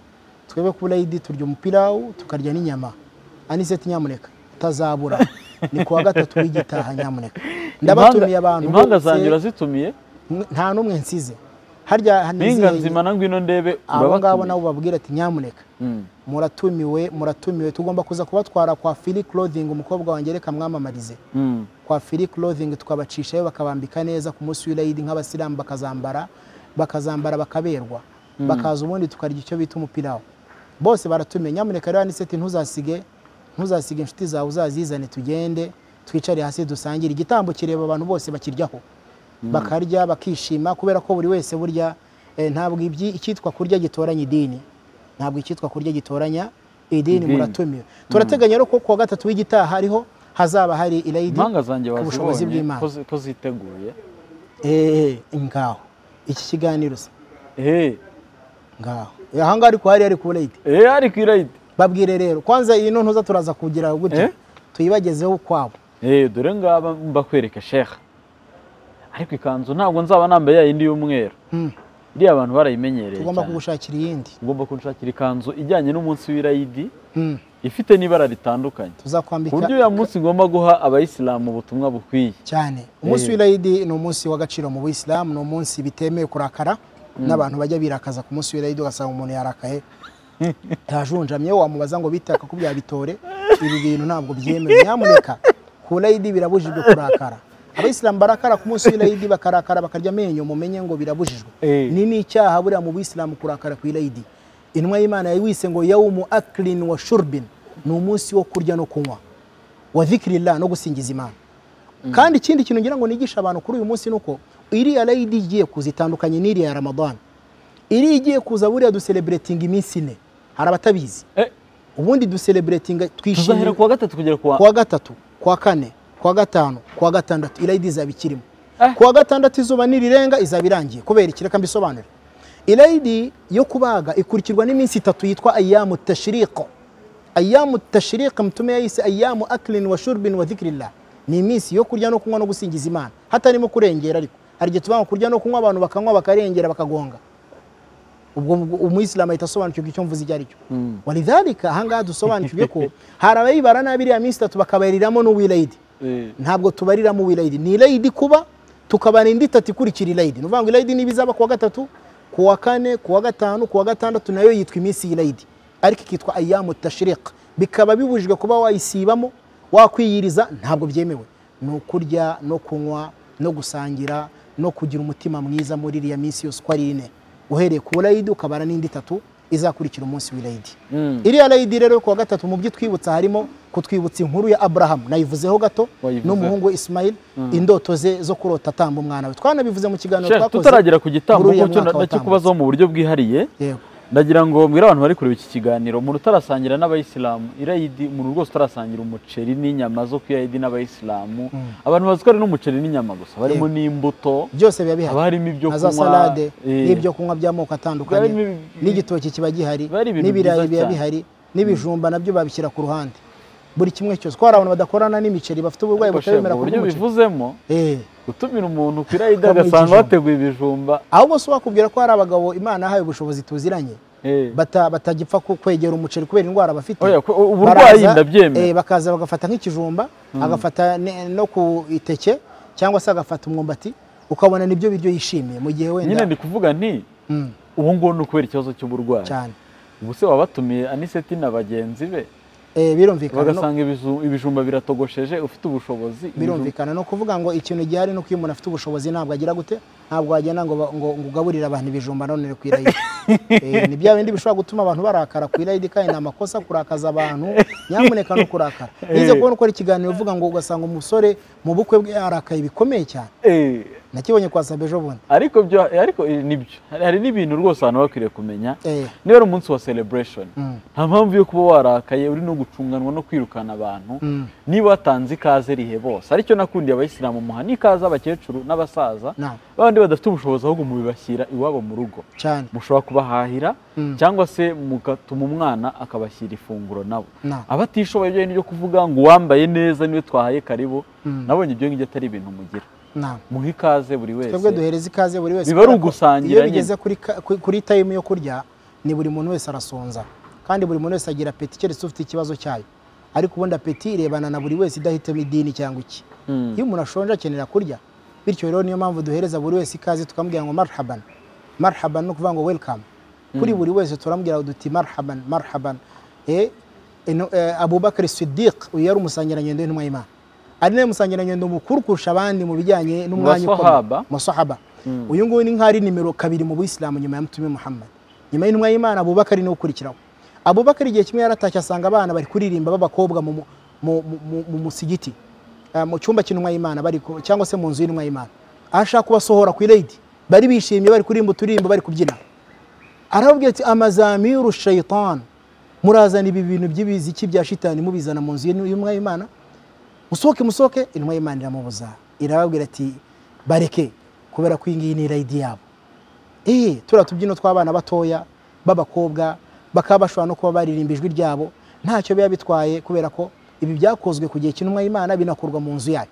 twebwe ku burayidi turya umupirawu tukarya n'inyama aniseti nyamuneka utazabura ni kuwa gatatu w'igitaha nyamuneka ndabatumiye abantu impanga bose, zanjye urazitumiye nta n'umwe nsize harya mpinga hanizeye nzima na ngwino ndebe abo ngabo urabatumiye nabo babwira ati nyamuneka Mm. muratumiwe muratumiwe tugomba kuza kubatwara kwa Philly Clothing umukobwa wanjye reka mwamamarize Mm. kwa Philly Clothing tukabacishayo bakabambika neza ku munsi w'Eid nk'abasilamu bakazambara bakazambara bakaberwa bakaza ubundi tukarya icyo bita umupirawo bose baratumiye nyamuneka rero aniseti ntuzasige ntuzasige inshuti zawe uzazizane tugende twicare hasi dusangire igitambo kireba abantu bose bakiryaho bakarya bakishima kubera ko buri wese burya eh, ntabwo ibyi icyitwa kurya gitoranya idini ntabwo icyitwa kurya gitoranya idini Idini. muratumiwe turateganya rero ko kuwa gatatu w'igitaha hariho hazaba hari irayidi impanga zanjye ku bushobozi wazibonye bw'Imana. ko zi- ko ziteguye Eh, ngaho iki kiganiro se Eh, ngaho Eh, aha ngaha ariko hari ari ku rayidi eh, ari ku irayidi babwire rero kwanza iyi ntuza turaza kugira gutya Eh? tuyibagezeho ukwabo Eh, dore ngaba mbakwereka sheha ariko ikanzu ntabwo nzaba nambaye yayindi y'umweru Mm. iriya abantu barayimenyereye tugomba cyane kugushakira iyindi ugomba kunshakira ikanzu ijyanye n'umunsi w'irayidi Mm, ifite n'ibara ritandukanye ku buryo tuzakwambika uyu munsi ngomba guha abayisilamu ubutumwa bukwiye cyane umunsi w'irayidi ni umunsi w'agaciro mu buyisilamu ni umunsi bitemewe kurakara n'abantu bajya birakaza ku munsi w'irayidi ugasanga umuntu yarakaye yajunjamye wamubaza ngo bitaka ko byabitore ibi bintu ntabwo byemewe nyamuneka ku rayidi birabujijwe kurakara abayisilamu barakara ku munsi w'irayidi bakarakara bakarya amenyo mumenye ngo birabujijwe Eh. ni n'icyaha buriya mu buyisilamu kurakara ku irayidi intumwa y'imana yayiwise ngo yawumu akilin wa shurbin ni umunsi wo kurya no kunywa wa dhikirillah no gusingiza imana kandi ikindi kintu ngira ngo nigisha abantu kuri uyu munsi ni uko iriya rayidi igiye kuza itandukanye n'iriya ya ramadani iriya igiye kuza buriya dusereburetinga iminsi ine hari abatabizi Eh. ubundi dusereburetinga tuzahera twishimira kuwa gatatu kugera kuwa kuwa gatatu kuwa kane kuwa gatanu kuwa gatandatu irayidi izaba ikirimo Eh. kuwa gatandatu izuba nirirenga izaba irangiye kubera iki reka mbisobanure irayidi yo kubaga ikurikirwa n'iminsi itatu yitwa ayamu tashiriko ayamu tashiriko mutume yayise ayamu akilin wa shurbin wa dhikirillah ni iminsi yo kurya no kunywa no gusingiza imana hatarimo kurengera ariko hari igihe tuvuga ngo kurya no kunywa abantu bakanywa bakarengera bakagonga ubwo ubwo umuyisilamu ahita asobanukirwa icyo mvuze icyo ari cyo walidhalika ahangaha dusobanukirwe ko hari abayibara nabi iriya minsi itatu bakabariramo n'uwirayidi Eh, ntabwo tubariramo uwirayidi ni irayidi kuba tukabara indi itatu ikurikira irayidi ni ukuvuga ngo irayidi niba izaba kuwa gatatu kuwa kane kuwa gatanu kuwa gatandatu nayo yitwa iminsi y'irayidi ariko ikitwa ayamu tashirika bikaba bibujijwe kuba wayisibamo wakwiyiriza ntabwo byemewe ni ukurya no kunywa no gusangira no kugira umutima mwiza muri iriya minsi yose uko ari ine uhereye ku burayidi ukabara n'indi itatu izakurikira umunsi w'irayidi mm. iriya rayidi rero kuwa gatatu mu byo itwibutsa harimo kutwibutsa inkuru ya aburahamu nayivuzeho gato Wayivuze. n'umuhungu we ismayili indoto ze zo kurota atamba umwana we twananabivuze mu kiganiro Sheikh, twakoze tutaragera ku gitambo muri uriya kuko mwaka nacyo watambutse. kubazaho mu buryo bwihariye Yego. ndagira ngo mbwire abantu bari kureba iki kiganiro umuntu utarasangira n'abayisilamu irayidi umuntu rwose utarasangira umuceri n'inyama zo ku irayidi n'abayisilamu abantu bazi ko ari n'umuceri n'inyama gusa barimo Yego. n'imbuto byose biba bihari haba harimo ibyo na za kunywa, salade eh. n'ibyo kunywa by'amoko atandukanye Biba harimo ibi- n'igitoki kiba gihari Biba ari ibintu n'ibirayi byiza biba cyane. bihari n'ibijumba nabyo babishyira ku ruhande buri kimwe cyose ko hari abantu badakorana n'imiceri bafite uburwayi Ariko Sheikh, butabemera mu buryo kurya umuceri bivuzemo Eh. gutumira umuntu ku irayidi Akamuha agasanga ikijumba. wateguye ibijumba ahubwo si wakubwira ko hari abagabo imana yahaye ubushobozi tuziranye Eh. bata- batagipfa ku- kwegera umuceri kubera indwara bafite Oya, ku- uburwayi Baraza, ndabyemera. eh, bakaza bagafata nk'ikijumba agafata ne- no ku iteke cyangwa se agafata umwumbati ukabona nibyo biryo yishimiye mu gihe nyine wenda ndi kuvuga nti Mm, ubu ngubu ni ukubera ikibazo cy'uburwayi cyane ubuse waba watumiye aniseti na bagenzi be Eh, birumvikana no- bagasanga ibiju- ibijumba biratogosheje ufite ubushobozi ibijumba- birumvikana no kuvuga ngo ikintu gihari no iyo umuntu afite ubushobozi ntabwo agira gute ntabwo wagenda ngo ba- ngo ngo ugaburire abantu ibijumba none ku irayidi Eh, ni bya bindi bishobora gutuma abantu barakara ku irayidi kandi ni amakosa kurakaza abantu nyamuneka no kurakara nize kubona ukora ikiganiro uvuga ngo ugasanga umusore mu bukwe bwe yarakaye bikomeye cyane Eh, nakibonye kwa sabe ejo bundi ariko byo ariko eh, nibyo hari hari n'ibintu rwose abantu baba bakwiriye kumenya Eh. niba ari umunsi wa celebration Mm. nta mpamvu yo kuba warakaye uri no gucunganwa no kwirukana abantu Mm. niba watanze ikaze rihe bose aricyo nakundiye abayisilamu muha n'ikaze abakecuru n'abasaza Naam. bandi badafite ubushobozi ahubwo mubibashyira iwabo mu rugo cyane mushobora kubahahira Mm. cyangwa se mugatuma umwana akabashyira ifunguro nabo Naam. abatishoboye byo nibyo kuvuga ngo uwambaye neza niwe twahaye karibu Mm. nabonye ibyo ngibyo atari ibintu mugira nta muhe ikaze buri wese twebwe duhereza ikaze buri wese Biba ari kubera ko ugusangira iyo nyine. bigeze kuri ka- ku- kuri tayimu yo kurya ni buri muntu wese arasonza kandi buri muntu wese agira apeti keretse ufite ikibazo cyayo ariko ubundi apeti irebana na buri wese idahitamo idini cyangwa iki Mm. iyo umuntu ashonje akenera kurya bityo rero niyo mpamvu duhereza buri wese ikaze tukamubwira ngo marhaban marhaban ni ukuvuga ngo welcome kuri buri wese turamubwira duti marhaban marhaban eh, ino- eh, abubakar sidiq uyu yari umusangirangendo w'intumwa y'imana ari nawe musangirangendo mukuru kurusha abandi mu bijyanye n'umwanya Basahaba. masahaba uyu nguyu ni nk'ari nimero kabiri mu buyisilamu nyuma ya mutume muhammad nyuma y'intumwa y'imana abubakar niwe ukurikiraho abubakar igihe kimwe yaratashye asanga abana bari kuririmba b'abakobwa mu, mu, mu, mu, mu musigiti Ah, mu cyumba cy'intumwa y'imana bari ku- cyangwa se mu nzu y'intumwa y'imana aho ashaka kubasohora ku irayidi bari bishimye bari kuririmba uturirimbo bari kubyina arababwira ati amazamiru shayitani murazana ibi bintu by'ibiziki bya shitani mubizana mu nzu y'intumwa y'imana musohoke musohoke intumwa y'imana iramubuza irababwira ati bareke kubera ko iyi ngiyi ni irayidi yabo eh turiya tubyino tw'abana batoya b'abakobba bakaba bashobora no kuba baririmba ijwi ryabo ntacyo biba bitwaye kubera ko ibi byakozwe ku gihe cy'intumwa y'imana binakorwa mu nzu yayo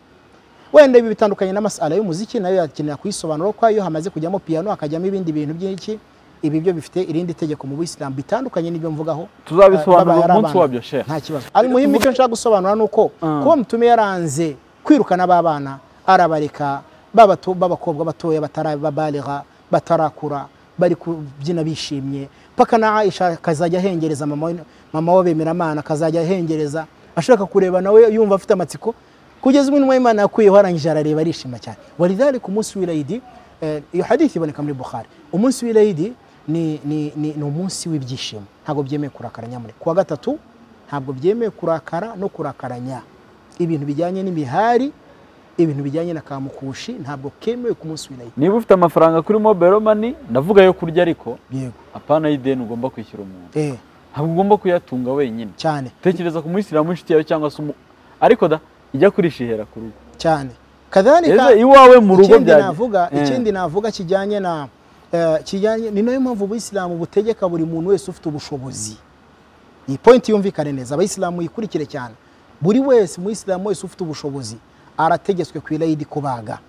wenda ibi bitandukanye n'amasala y'umuziki nayo yakenera kuyisobanura ko iyo hamaze kujyamo piyano hakajyamo ibindi bintu byinshi ibi byo bifite irindi tegeko mu buyisilamu bitandukanye n'ibyo mvugaho tuzabisobanura Babaye ari umunsi abana. wabyo sheikh nta kibazo ari muhimu icyo nshaka gusobanura ni uko kuba mutume yaranze kwirukana b'abana arabareka babatu- b'abakobwa batoya batarababarira batarakura bari kubyina bishimye paka na aisha akazajya ahengereza mama we- mama w'abemeramana akazajya ahengereza ashaka kureba nawe yumva afite amatsiko kugeza ubu intumwa y'imana yakuyeho arangije arareba arishima cyane walidhalika umunsi w'irayidi eh, iyo hadithi iboneka muri bukhari umunsi w'irayidi ni, ni, ni, ni umunsi w'ibyishimo ntabwo byemewe kurakara nyamuneka kuwa gatatu ntabwo byemewe kurakara no kurakaranya ibintu bijyanye n'imihari ibintu bijyanye na kamukushi ntabwo kemewe ku munsi w'irayidi niba ufite amafaranga kuri mobile money ndavuga yo kurya ariko yego apana y'ideni ugomba kwishyura umuntu eh ntabwo ugomba kuyatunga wenyine cyane tekereza ku muyisilamu inshuti yawe cyangwa se umu ariko da ijya kurishihera ku rugo cyane kadhalika ese iwawe mu rugo ikindi byajya navuga Eh. ikindi navuga kijyanye na eh, kijyanye ni nayo mpamvu ubuyisilamu butegeka buri muntu wese ufite ubushobozi iyi point yumvikane neza abayisilamu yikurikire cyane buri wese umuyisilamu wese ufite ubushobozi arategetswe ku irayidi kubaga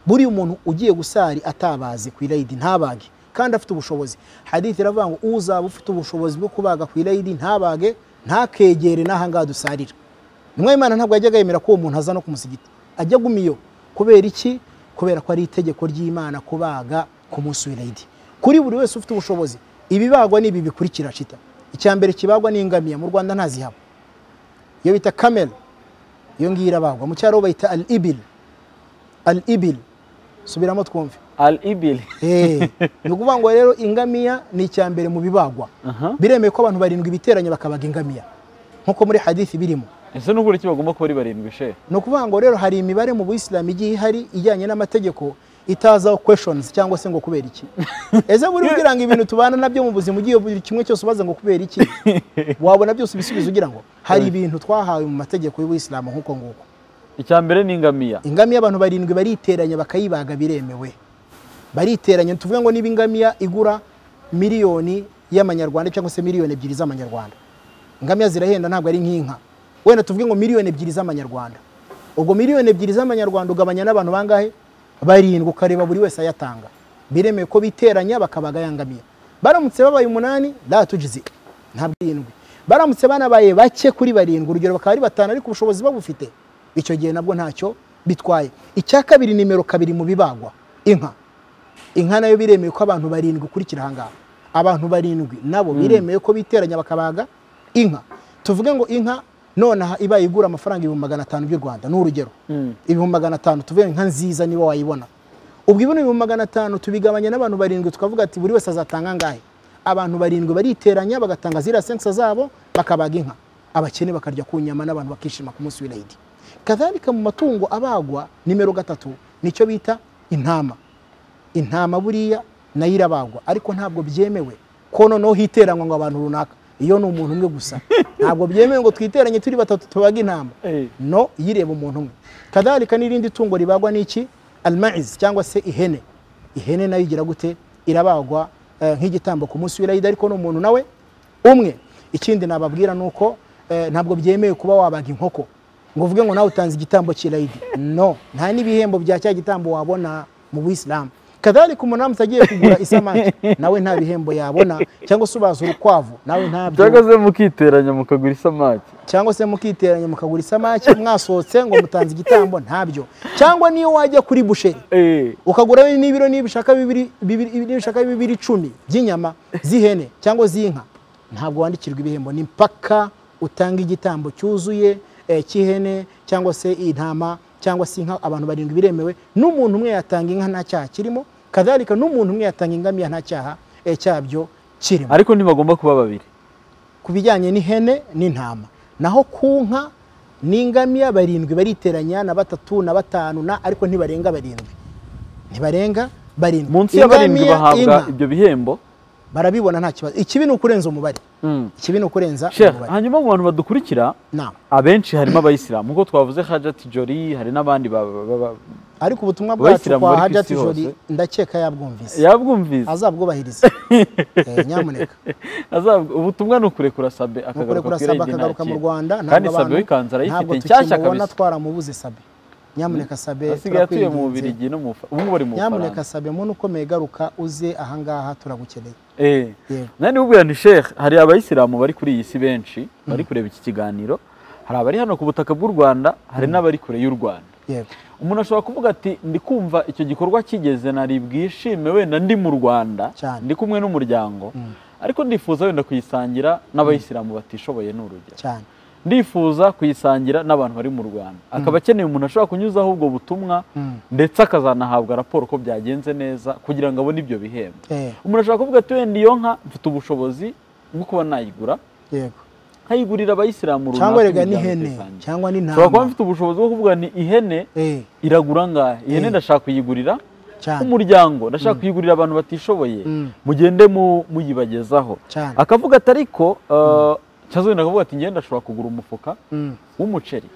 buri umuntu ugiye gusari atabazi ku irayidi ntabage kandi afite ubushobozi hadithi iravuga ngo uzaba ufite ubushobozi bwo kubaga ku irayidi ntabage ntakegere n'aha ngaha dusarira intumwa y'imana ntabwo yajyaga yemera ko uwo muntu aza no ku musigiti ajya gumiyo kubera iki kubera ko ari itegeko ry'imana kubaga ku munsi w'irayidi kuri buri wese ufite ubushobozi ibibagwa ni ibi bikurikira cita icya mbere kibagwa n'ingamiya mu rwanda ntazihaba iyo bita kamera iyo ngiyo irabagwa mu cyaro bayita al ibil al ibil subiramo twumve al ibili Eh, ni ukuvuga ngo rero ingamiya ni icya mbere mu bibagwa Aha. biremewe ko abantu barindwi biteranye bakabaga ingamiya nk'uko muri hadithi birimo ese nubwo ureke bagomba kuba ari barindwi she ni ukuvuga ngo rero hari imibare mu buyisilamu igiye ihari ijyanye n'amategeko itazaho kweshonizi cyangwa se ngo kubera iki ese buri ugira ngo ibintu tubana nabyo mu buzima ugiye buri kimwe cyose ubaza ngo kubera iki wabona byose ibisubizo ugira ngo hari ibintu twahawe mu mategeko y'ubuyisilamu nk'uko nguko icya mbere ni ingamiya ingamiya abantu barindwi bariteranya bakayibaga biremewe bariteranya tuvuge ngo niba ingamiya igura miliyoni y'amanyarwanda cyangwa se miliyoni ebyiri z'amanyarwanda ingamiya zirahenda ntabwo ari nk'inka wenda tuvuge ngo miliyoni ebyiri z'amanyarwanda ubwo miliyoni ebyiri z'amanyarwanda ugabanya n'abantu bangahe barindwi ukareba buri wese ayatanga biremewe ko biteranya bakabaga ya ngamiya baramutse babaye umunani ratugize ntabwo irindwi baramutse banabaye bake kuri barindwi urugero bakaba ari batanu ariko ubushobozi babufite icyo gihe nabwo ntacyo bitwaye icya kabiri nimero kabiri mu bibagwa inka inka nayo biremewe ko abantu barindwi ukurikira ahangaha abantu barindwi nabo biremewe ko biteranya bakabaga inka tuvuge ngo inka nonaha iba igura amafaranga ibihumbi magana atanu by'u rwanda ni urugero Mm. ibihumbi magana atanu tuvuge inka nziza niba wayibona ubwo ibona ibihumbi magana atanu tubigabanya n'abantu barindwi tukavuga ati buri wese azatanga angahe abantu barindwi bariteranya bagatanga ziriya sensa zabo bakabaga inka abakene bakarya ku nyama n'abantu bakishima ku munsi w'irayidi kadhalika mu matungo abagwa nimero gatatu nicyo bita intama intama buriya nayo irabagwa ariko ntabwo byemewe ko noneho hiteranywa ngo abantu runaka iyo ni umuntu umwe gusa ntabwo byemewe ngo twiteranye turi batatu tubaga intama Eh. no yireba umuntu umwe kadhalika n'irindi tungo ribagwa n'iki almaiz cyangwa se ihene ihene nayo igira gute irabagwa eh, nk'igitambo ku munsi w'irayidi ariko ni umuntu nawe umwe ikindi nababwira ni uko eh, ntabwo byemewe kuba wabaga inkoko ngo uvuge ngo nawe utanze igitambo cy'irayidi no nta n'ibihembo bya cya gitambo wabona mu buyisilamu kadhalika umunamusi agiye kugura isamaki nawe nta bihembo yabona cyangwa se ubaza urukwavu nawe ntabyo cyangwa se mukiteranya mukagura isamaki cyangwa se mukiteranya mukagura isamaki mwasohotse ngo mutanze igitambo ntabyo cyangwa niyo wajya kuri busheri Eh, ukagura n'ibiro nibishaka bibiri bibiri- nibishaka bibiri icumi by'inyama z'ihene cyangwa z'inka ntabwo wandikirwa ibihembo ni mpaka utanga igitambo cyuzuye eh, cy'ihene cyangwa se intama cyangwa se inka abantu barindwi biremewe n'umuntu umwe yatanga inka nta cyaha kirimo kadhalika n'umuntu umwe yatanga ingamiya nta cyaha eh, cyabyo kirimo ariko ntibagomba kuba babiri ku bijyanye n'ihene n'intama naho ku nka n'ingamiya barindwi bariteranya na batatu na batanu na ariko ntibarenga barindwi ntibarenga barindwi munsi ya barindwi Ingamiya, bahabwa inka, ibyo bihembo barabibona nta kibazo ikibi ni ukurenza umubare Mm. ikibi ni ukurenza Sheikh, umubare hanyuma mu bantu badukurikira Naam. abenshi harimo abayisilamu nk'uko twavuze hajati jori hari n'abandi ba- ba- ba- ba- ariko ubutumwa bwacu Abayisilamu kwa bari ku hajati isi jori hose. ndakeka yabwumvise yabwumvise azabwubahiriza Eh, nyamuneka Azab- ubutumwa ni ukurekura sabe akagaruka kurekura ku sabe irayidi akagaruka mu ntakindi. rwanda kandi ntabwo sabe abantu- wikanze ntabwo arayifite nshyashya tukimubona kabisa twaramubuze sabe nyamuneka sabe asigaye atuye mu turakwinginze. bubirigi no mu Bufa- ubu ngubu bari mu nyamuneka bufaransa sabe muntu ukomeye garuka uze ahangaha turagukeneye Eh. Yego. nani ubwira ni sheikh hari abayisilamu bari kuri iyi si benshi bari kureba iki kiganiro hari abari hano ku butaka bw'u rwanda hari n'abari kure y'u rwanda yego umuntu ashobora kuvuga ati ndi kumva icyo gikorwa kigeze nari bwishime wenda ndi mu rwanda Cyane. ndi kumwe n'umuryango ariko ndifuza wenda kuyisangira n'abayisilamu batishoboye ni urugero cyane ndifuza kuyisangira n'abantu bari mu rwanda akaba akeneye umuntu ashobora kunyuzaho ubwo butumwa Mm. ndetse akazanahabwa raporo ko byagenze neza kugira ngo abone ibyo bihembo Eh, umuntu ashobora kuvuga ati wenda iyo nka mfite ubushobozi bwo kuba nayigura yego nkayigurira abayisilamu runaka cyangwa rega imiryango n'ihene itayisangiye. cyangwa nshobora kuba n'intama mfite ubushobozi bwo kuvuga ni ihene Eh, iragura angahe ihene Eh. ndashaka kuyigurira Cyane. umuryango ndashaka kuyigurira abantu batishoboye Mm. mugende mu- muyibagezaho Cyane. akavuga akavuga ati ariko eh, cyangwa wenda akavuga ati ngenda ashobora kugura umufuka w'umuceri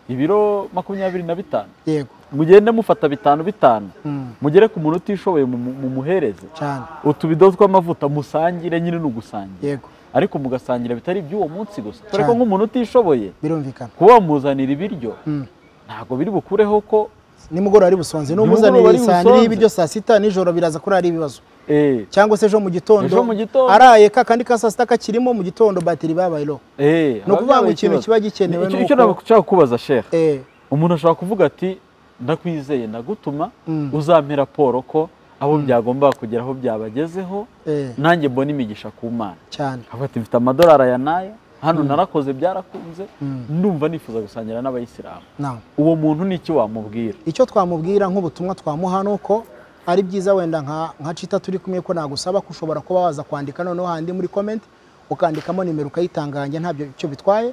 ibiro makumyabiri na bitanu yego mugende mufata bitanu bitanu Mm. mugere ku muntu utishoboye mumu- mumuhereze cyane utubido tw'amavuta musangire nyine ni ugusangira yego ariko mugasangira bitari iby'uwo munsi gusa dore ko Cyane. nk'umuntu utishoboye birumvikana kuba wamuzanira ibiryo Mm. ntabwo biri bukureho ko nimugoroba ari busonze Nimugoroba ari n'umuzanire saa busonze. nini y'ibiryo saa sita nijoro biraza kuri ari ibibazo eh, cyangwa se ejo mu gitondo Ejo mu gitondo. araye ka kandi ka saa sita kakirimo mu gitondo batiri babaye low eh, ni ukuvuga ngo haba ikintu ikibazo. kiba gikenewe Icyo- ni icyo uko- nashaka kubaza shehe Eh, umuntu ashobora kuvuga ati ndakwizeye ndagutuma Mm. uzampe raporo ko abo byagombaga kugeraho byabagezeho eh, nanjye mbona imigisha ku mana cyane akavuga ati mfite amadolari aya n'aya hano narakoze byarakunze Mm. ndumva nifuza gusangira n'abayisilamu na uwo muntu ni iki wamubwira icyo twamubwira nk'ubutumwa twamuha ni uko ari byiza wenda nka nka cita turi kumwe ko nagusaba ko ushobora kuba waza kwandika noneho handi muri comment ukandikamo nimero ukayitanganya ntabyo icyo bitwaye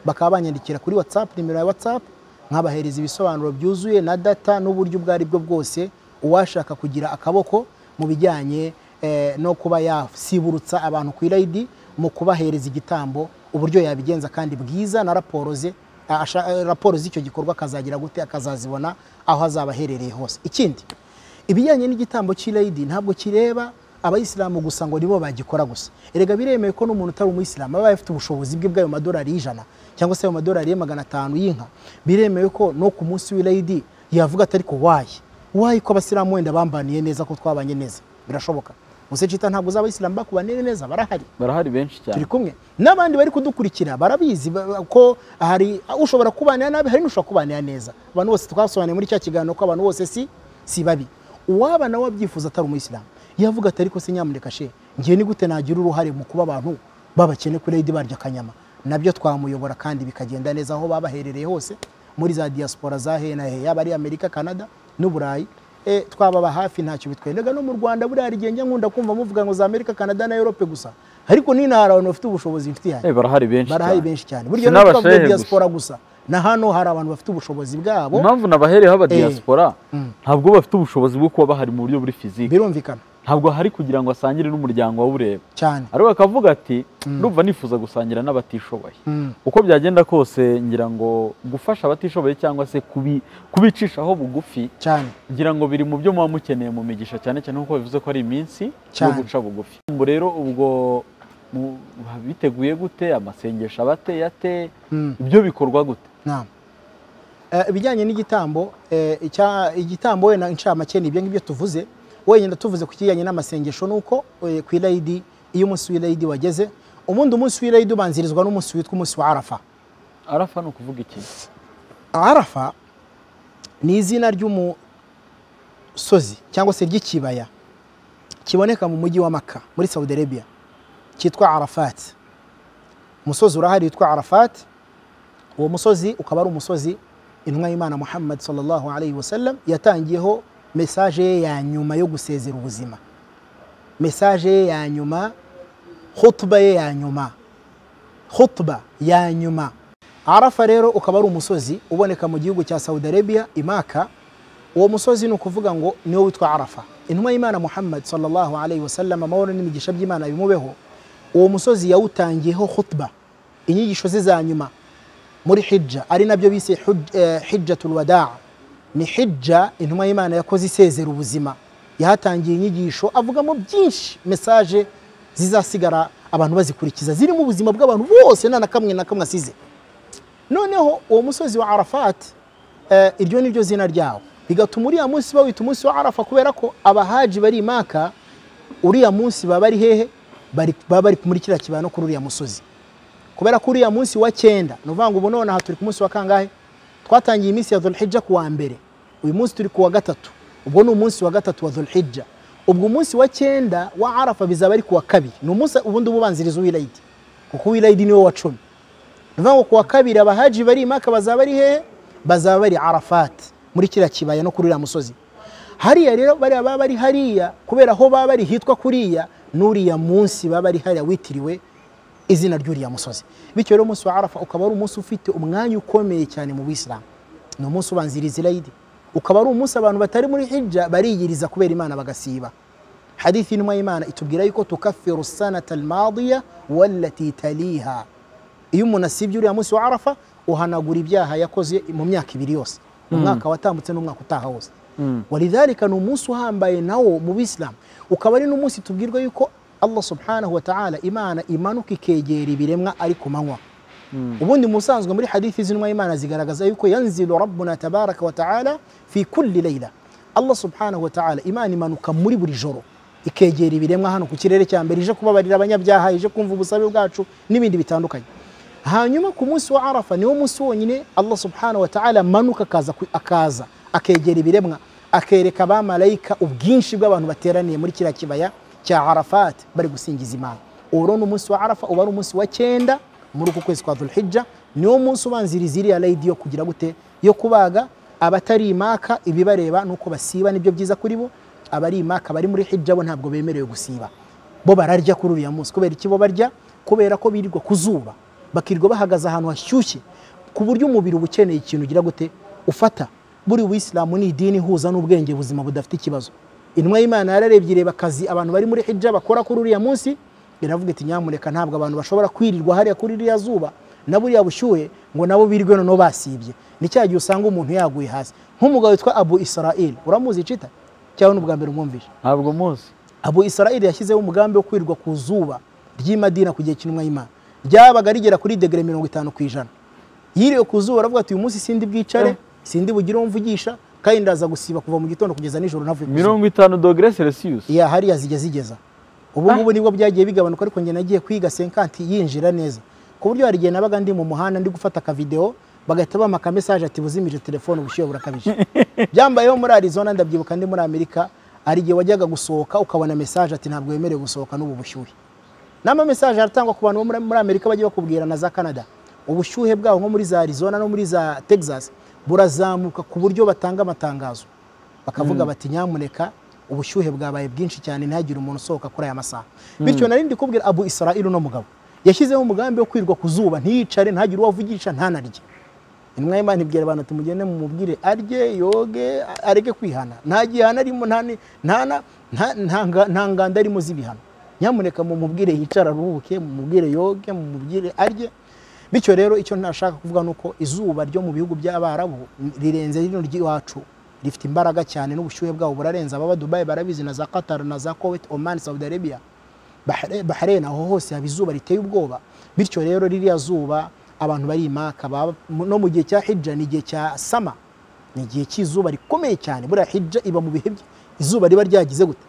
bakaba banyandikira kuri whatsapp nimero ya whatsapp nkabahereza ibisobanuro byuzuye na data n'uburyo ubwo ari bwo bwose uwashaka kugira akaboko mu bijyanye eh, no kuba yasiburutsa abantu ku irayidi mu kubahereza igitambo uburyo yabigenza kandi bwiza na raporo ze asha- eh, raporo z'icyo gikorwa akazagira gute akazazibona aho azaba aherereye hose ikindi ibijyanye n'igitambo cy'irayidi ntabwo kireba abayisilamu gusa ngo nibo bagikora gusa erega biremewe ko n'umuntu utari umuyisilamu aba afite ubushobozi bwe bw'ayo madolari y'ijana cyangwa se ayo madolari ye magana atanu y'inka biremewe ko no ku munsi w'irayidi yavuga atari ko wayi wayi ko abasilamu wenda bambaniye neza ko twabanye neza birashoboka gusa cita ntabwo z'abayisilamu bakubaniye neza barahari barahari benshi cyane turi kumwe n'abandi bari kudukurikira barabizi ba- ko hari ushobora kubanira nabi hari n'ushobora kubanira neza abantu bose twasobanuye muri cya kiganiro ko abantu bose si si babi uwaba nawe abyifuza atari umuyisilamu yavuga ati ariko se nyamuneka she ngiye ni gute nagira uruhare mu kuba abantu babakene kuri rayidi barya akanyama nabyo twamuyobora kandi bikagenda neza aho babaherereye hose muri za diaspora za he na he yaba ari amerika canada n'uburayi e, twababa hafi ntacyo bitwendaga no mu rwanda buriya hari igihe njya nkunda kumva muvuga ngo za amerika canada na europe gusa ariko n'intara abantu bafite ubushobozi mfite ihari Eh, barahari benshi barahari cyane benshi cyane burya Sinabashehe ntabwo twavuga gusa. diaspora gusa na hano hari abantu bafite ubushobozi bwabo impamvu nabahereyeho aba Eh. diaspora ntabwo bafite ubushobozi bwo kuba bahari mu buryo buri fiziki birumvikana ntabwo hari kugira ngo asangire n'umuryango wawureba cyane ariko akavuga ati ndumva nifuza gusangira n'abatishoboye Mm. uko byagenda kose ngira ngo gufasha abatishoboye cyangwa se kubi- kubicishaho bugufi cyane ngira ngo biri mu byo muba mukeneye mu migisha cyane cyane nk'uko bivuze ko ari iminsi yo Cyane. guca bugufi ngo rero ubwo mu- biteguye gute amasengesho abateye ate Mm. ibyo bikorwa gute Naam. Eh, ibijyanye n'igitambo eh, icya- igitambo wenda incamake ni ibyo ngibyo tuvuze wenda tuvuze ku kijyanye n'amasengesho ni uko eh, ku irayidi iyo umunsi w'irayidi wageze ubundi umunsi w'irayidi ubanzirizwa n'umunsi witwa umunsi wa arafa arafa ni ukuvuga iki arafa ni izina ry'umusozi cyangwa se ry'ikibaya kiboneka mu mujyi wa maka muri saudi arabia cyitwa arafati umusozi urahari witwa arafati uwo musozi ukaba ari umusozi intumwa y'imana muhammad sallallahu alayhi wa sallam yatangiyeho mesaje ye ya nyuma yo gusezera ubuzima mesaje ye ya nyuma hutuba ye ya nyuma hutuba ya nyuma arafa rero ukaba ari umusozi uboneka mu gihugu cya saudi arabia imaka uwo musozi ni ukuvuga ngo niwo witwa arafa intumwa y'imana muhammad sallallahu alayhi wa sallam amahoro n'imigisha by'imana bimubeho uwo musozi yawutangiyeho hutuba inyigisho ze za nyuma muri hijja ari nabyo bise huj- eh, hijjatul wadaa ni hijja intumwa y'imana yakoze isezera ubuzima yahatangiye inyigisho avugamo byinshi mesaje zizasigara abantu bazikurikiza zirimo ubuzima bw'abantu bose nta na kamwe na kamwe asize noneho uwo musozi wa arafati eh, iryo ni ryo zina ryawo bigatuma uriya munsi bawita umunsi wa arafa kubera ko abahaji bari imaka uriya munsi baba ari hehe Bari- baba bari muri kiriya kibaya no kuri uriya musozi kubera ko uriya munsi wa cyenda ni ukuvuga ngo ubu nonaha turi ku munsi wa kangahe twatangiye iminsi ya dhulhijja ku wa mbere uyu munsi turi ku wa gatatu ubwo ni umunsi wa gatatu wa dhulhijja ubwo umunsi wa cyenda wa arafa bizaba ari ku wa kabiri ni umunsi ubundi uba ubanziriza uwirayidi kuko uwirayidi niwo wa cumi ni ukuvuga ngo ku wa kabiri abahaji bari imaka bazaba ari hehe bazaba bari arafati muri kiriya kibaya no kuri uriya musozi hariya rero bariya baba bari hariya kubera aho baba bari hitwa kuriya n'uriya munsi baba bari hariya witiriwe izina ry'uriya musozi bityo rero umunsi wa arafa ukaba ari umunsi ufite umwanya ukomeye cyane mu bisilamu ni umunsi ubanziriza irayidi ukaba ari umunsi abantu batari muri hijja bariyiriza kubera imana bagasiba hadithi intumwa y'imana itubwira yuko tukafiru sanata almadiya wallati taliha iyo umuntu asibye uriya munsi wa arafa uhanagura ibyaha yakoze mu myaka ibiri yose mu mwaka watambutse n'umwaka utaha wose walidhalika ni umunsi uhambaye nawo mu bisilamu ukaba ari n'umunsi tubwirwa yuko allah subhanahu wa ta'ala imana imanuka ikegera ibiremwa ari ku manywa ubundi mu busanzwe muri hadithi z'intumwa y'imana zigaragaza yuko yanzilu rabbuna tabaraka wa ta'ala fi kulli layla allah subhanahu wa ta'ala imana imanuka muri buri joro ikegera ibiremwa hano ku kirere cya mbere ije kubabarira abanyabyaha ije kumva ubusabe bwacu n'ibindi bitandukanye hanyuma ku munsi wa arafa niwo munsi wonyine allah subhanahu wa ta'ala amanuka akaza ku- akaza akegera ibiremwa akereka abamarayika ubwinshi bw'abantu bateraniye muri kiriya kibaya cya arafat bari gusingiza imana uwo rero ni umunsi wa arafa uba ari umunsi wa cyenda muri uku kwezi kwa dhulhijja niwo munsi ubanziriza iriya layidi yo kugira gute yo kubaga abatari imaka ibibareba ni uko basiba nibyo byiza kuri bo abari imaka bari muri hijja bo ntabwo bemerewe gusiba bo bararya kuri uriya munsi kubera iki bo barya kubera ko birirwa ku zuba bakirirwa bahagaze ahantu hashyushye ku buryo umubiri uba ukeneye ikintu ugira gute ufata buri wisilamu ni idini ihuza n'ubwenge buzima budafite ikibazo intumwa y'imana yararebye ireba akazi abantu bari muri hijja bakora kuri uriya munsi iravuga iti nyamureka ntabwo abantu bashobora kwirirwa hariya kuri iriya zuba na buriya bushyuhe ngo nabo birirwe noneho basibye ni cya gihe usanga umuntu yaguye hasi nk'umugabo witwa abu israel uramuzi cita cyangwa ni ubwa mbere umwumvishe ntabwo muzi abu israeli yashyizeho umugambi wo kwirirwa ku zuba ry'i Madina ku gihe cy'intumwa y'imana ryabaga rigera kuri degere mirongo itanu ku ijana yiriwe ku zuba aravuga ati uyu munsi sindi bwicare sindi bugire uwo mvugisha kandi ndaza gusiba kuva mu gitondo kugeza nijoro ntavuye ku zuba mirongo itanu dogere celsius ya hariya zijya zigeza ubu ngubu nibwo byagiye bigabanuka ariko njye nagiye kwiga senkanti yinjira neza ku buryo hari igihe nabaga ndi mu muhanda ndi gufata akavidewo bagahita bampa aka message ati buzimije telefone ubushyuhe burakabije byambayeho muri arizona ndabyibuka ndi muri amerika hari igihe wajyaga gusohoka ukabona message ati ntabwo wemerewe gusohoka n'ubu bushyuhe n'ama message aratangwa ku bantu bo muri- muri amerika bajya bakubwira na za canada ubushyuhe bwabo nko muri za arizona no muri za texas burazamuka ku buryo batanga amatangazo bakavuga bati nyamuneka ubushyuhe bwabaye bwinshi cyane ntihagire umuntu usohoka kuri aya masaha bityo nari ndi kubwira abu israel uno mugabo yashyizeho umugambi wo kwirirwa ku zuba ntiyicare ntihagire uwo avugisha ntanarye intumwa y'imana ibwira abantu ati mugende mumubwire arye yoge a- areke kwihana nta gihano arimo nta ni- nta na- nta- nta nga- nta nganda arimo z'ibihano nyamuneka mumubwire yicara aruhuke mumubwire yoge mumubwire arye bityo rero icyo ntashaka kuvuga ni uko izuba ryo mu bihugu by'abarabu rirenze rino ry'iwacu rifite imbaraga cyane n'ubushyuhe bwabo burarenze ababa dubayi barabizi na za qatar na za kuwait oman saudi arabia Bahre- Bahrain aho hose haba izuba riteye ubwoba bityo rero ririya zuba abantu bari imaka baba- no mu gihe cya hijja ni igihe cya sama ni igihe cy'izuba rikomeye cyane buriya hijja iba mu bihe bye izuba riba ryagize gute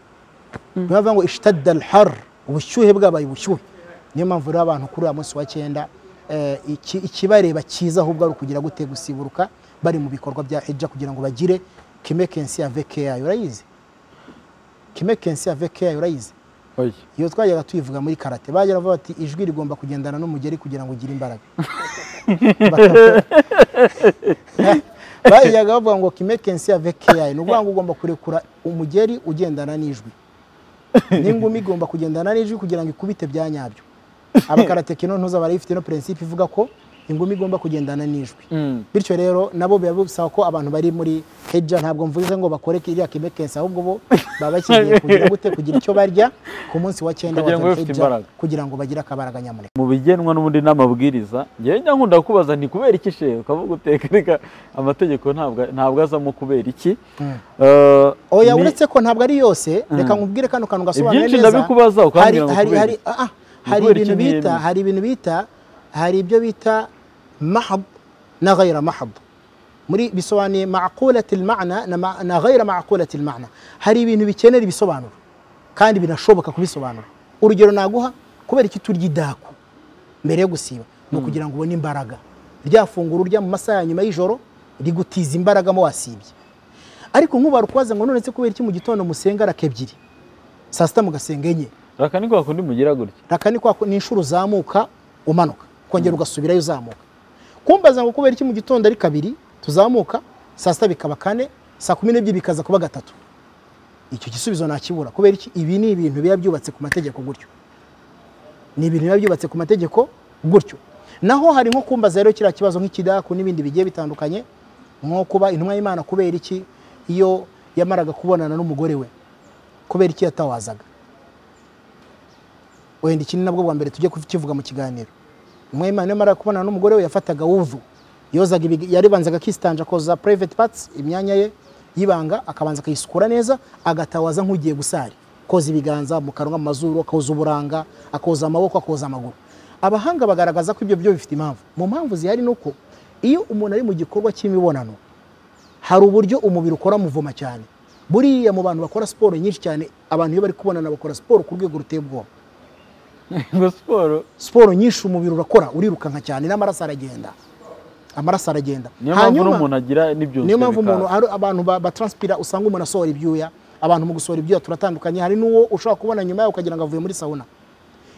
niyo bavuga ngo ishtadda alhar ubushyuhe bwabaye ubushyuhe niyo mpamvu rero abantu kuri uyu munsi wa cyenda eh, iki- ikibareba cyiza ahubwo ari ukugira gute gusiburuka bari mu bikorwa bya hijja kugira ngo bagire kimekensi aveke yayo urayizi kimekensi aveke yayo urayizi oya iyo twajyaga tuyivuga muri karate bajya bavuga bati ijwi rigomba kugendana n'umugeri kugira ngo ugire imbaraga bajyaga bavuga ngo kimekensi ya vekeyayi ni ukuvuga ngo ugomba kurekura umugeri ugendana n'ijwi n'ingumi igomba kugendana n'ijwi kugira ngo ikubite bya nyabyo abakaratekino ntuza barayifite ino perensipe ivuga ko ingumi igomba kugendana n'ijwi Mm. bityo rero nabo biba bisaba ko abantu bari muri hejja ntabwo mvuze ngo bakore iriya kimekensi ahubwo bo baba bakeneye kugira gute kugira icyo barya ku munsi wa cyenda wa Kugira ngo Dhul bafite Hijja, imbaraga. kugira ngo bagire akabaraga nyamuneka mu bigenwa n'ubundi n'amabwiriza njyewe njya nkunda kubaza nti kubera iki shewe ukavuga uteka reka amategeko ntabwo ntabwo azamo kubera iki Eh, oya ni- uretse ko ntabwo ari yose reka nkubwire kano kantu gasobanura Ibyinshi neza ndabikubaza ukambwira ngo hari, kubera hari, iki? ah, ah, hari kubera ibintu iki bita ntiyemewe? hari ibintu bita hari ibyo bita mahab na ghayra mahab muri bisobanuye maqulati almana na ma- na ghayra maqulati almana hari ibintu bikenera ibisobanuro kandi binashoboka kubisobanura urugero naguha kubera iki turya idaku mbere yo gusiba ni ukugira ngo ubone imbaraga rya funguro urya mu masaha ya nyuma y'ijoro rigutiza imbaraga mo wasibye ariko nk'ubu barukwaza ngo nonetse kubera iki mu gitondo musenga raka ebyiri saa sita mugasenga enye reka ni kwa kundi mugira gutya raka ni kwa ku- ni inshuro uzamuka umanuka kongera ugasubirayo uzamuka kumbaza ngo kubera iki mu gitondo ari kabiri tuzamuka saa sita bikaba kane saa kumi n'ebyiri bikaza kuba gatatu icyo gisubizo nakibura kubera iki ibi ni ibintu biba byubatse ku mategeko gutyo ni ibintu biba byubatse ku mategeko gutyo naho hari nko kumbaza rero kiriya kibazo nk'ikidaku n'ibindi bigiye bitandukanye nko kuba intumwa y'imana kubera iki iyo yamaraga kubonana n'umugore we kubera iki yatawazaga wenda iki ni nabwo bwa mbere tujya kukivuga mu kiganiro umwemana yamara kubonana n'umugore we yafataga wuvu yozaga ibig- yaribanzaga akistanja akoza private parts imyanya ye y'ibanga akabanza akayisukura neza agatawaza nk'ugiye gusari koza ibiganza mu kanwa mu mazuru akoza uburanga akoza amaboko akoza amaguru abahanga bagaragaza ko ibyo byo bifite impamvu mu mpamvu zihari ni uko iyo umuntu ari mu gikorwa cy'imibonano hari uburyo umubiri ukora muvoma cyane buriya mu bantu bakora siporo nyinshi cyane abantu iyo bari kubonana bakora siporo ku rwego ruteye ubwoba ngo siporo siporo nyinshi umubiri urakora urirukanka cyane n'amaraso aragenda amaraso aragenda niyo mpamvu n'umuntu agira n'ibyunzwe niyo mpamvu bikaza. umuntu hari abantu ba- batranspira usanga umuntu asohora ibyuya abantu mu gusohora ibyuya turatandukanye hari n'uwo ushobora kubona nyuma yawe ukagira ngo avuye muri sawuna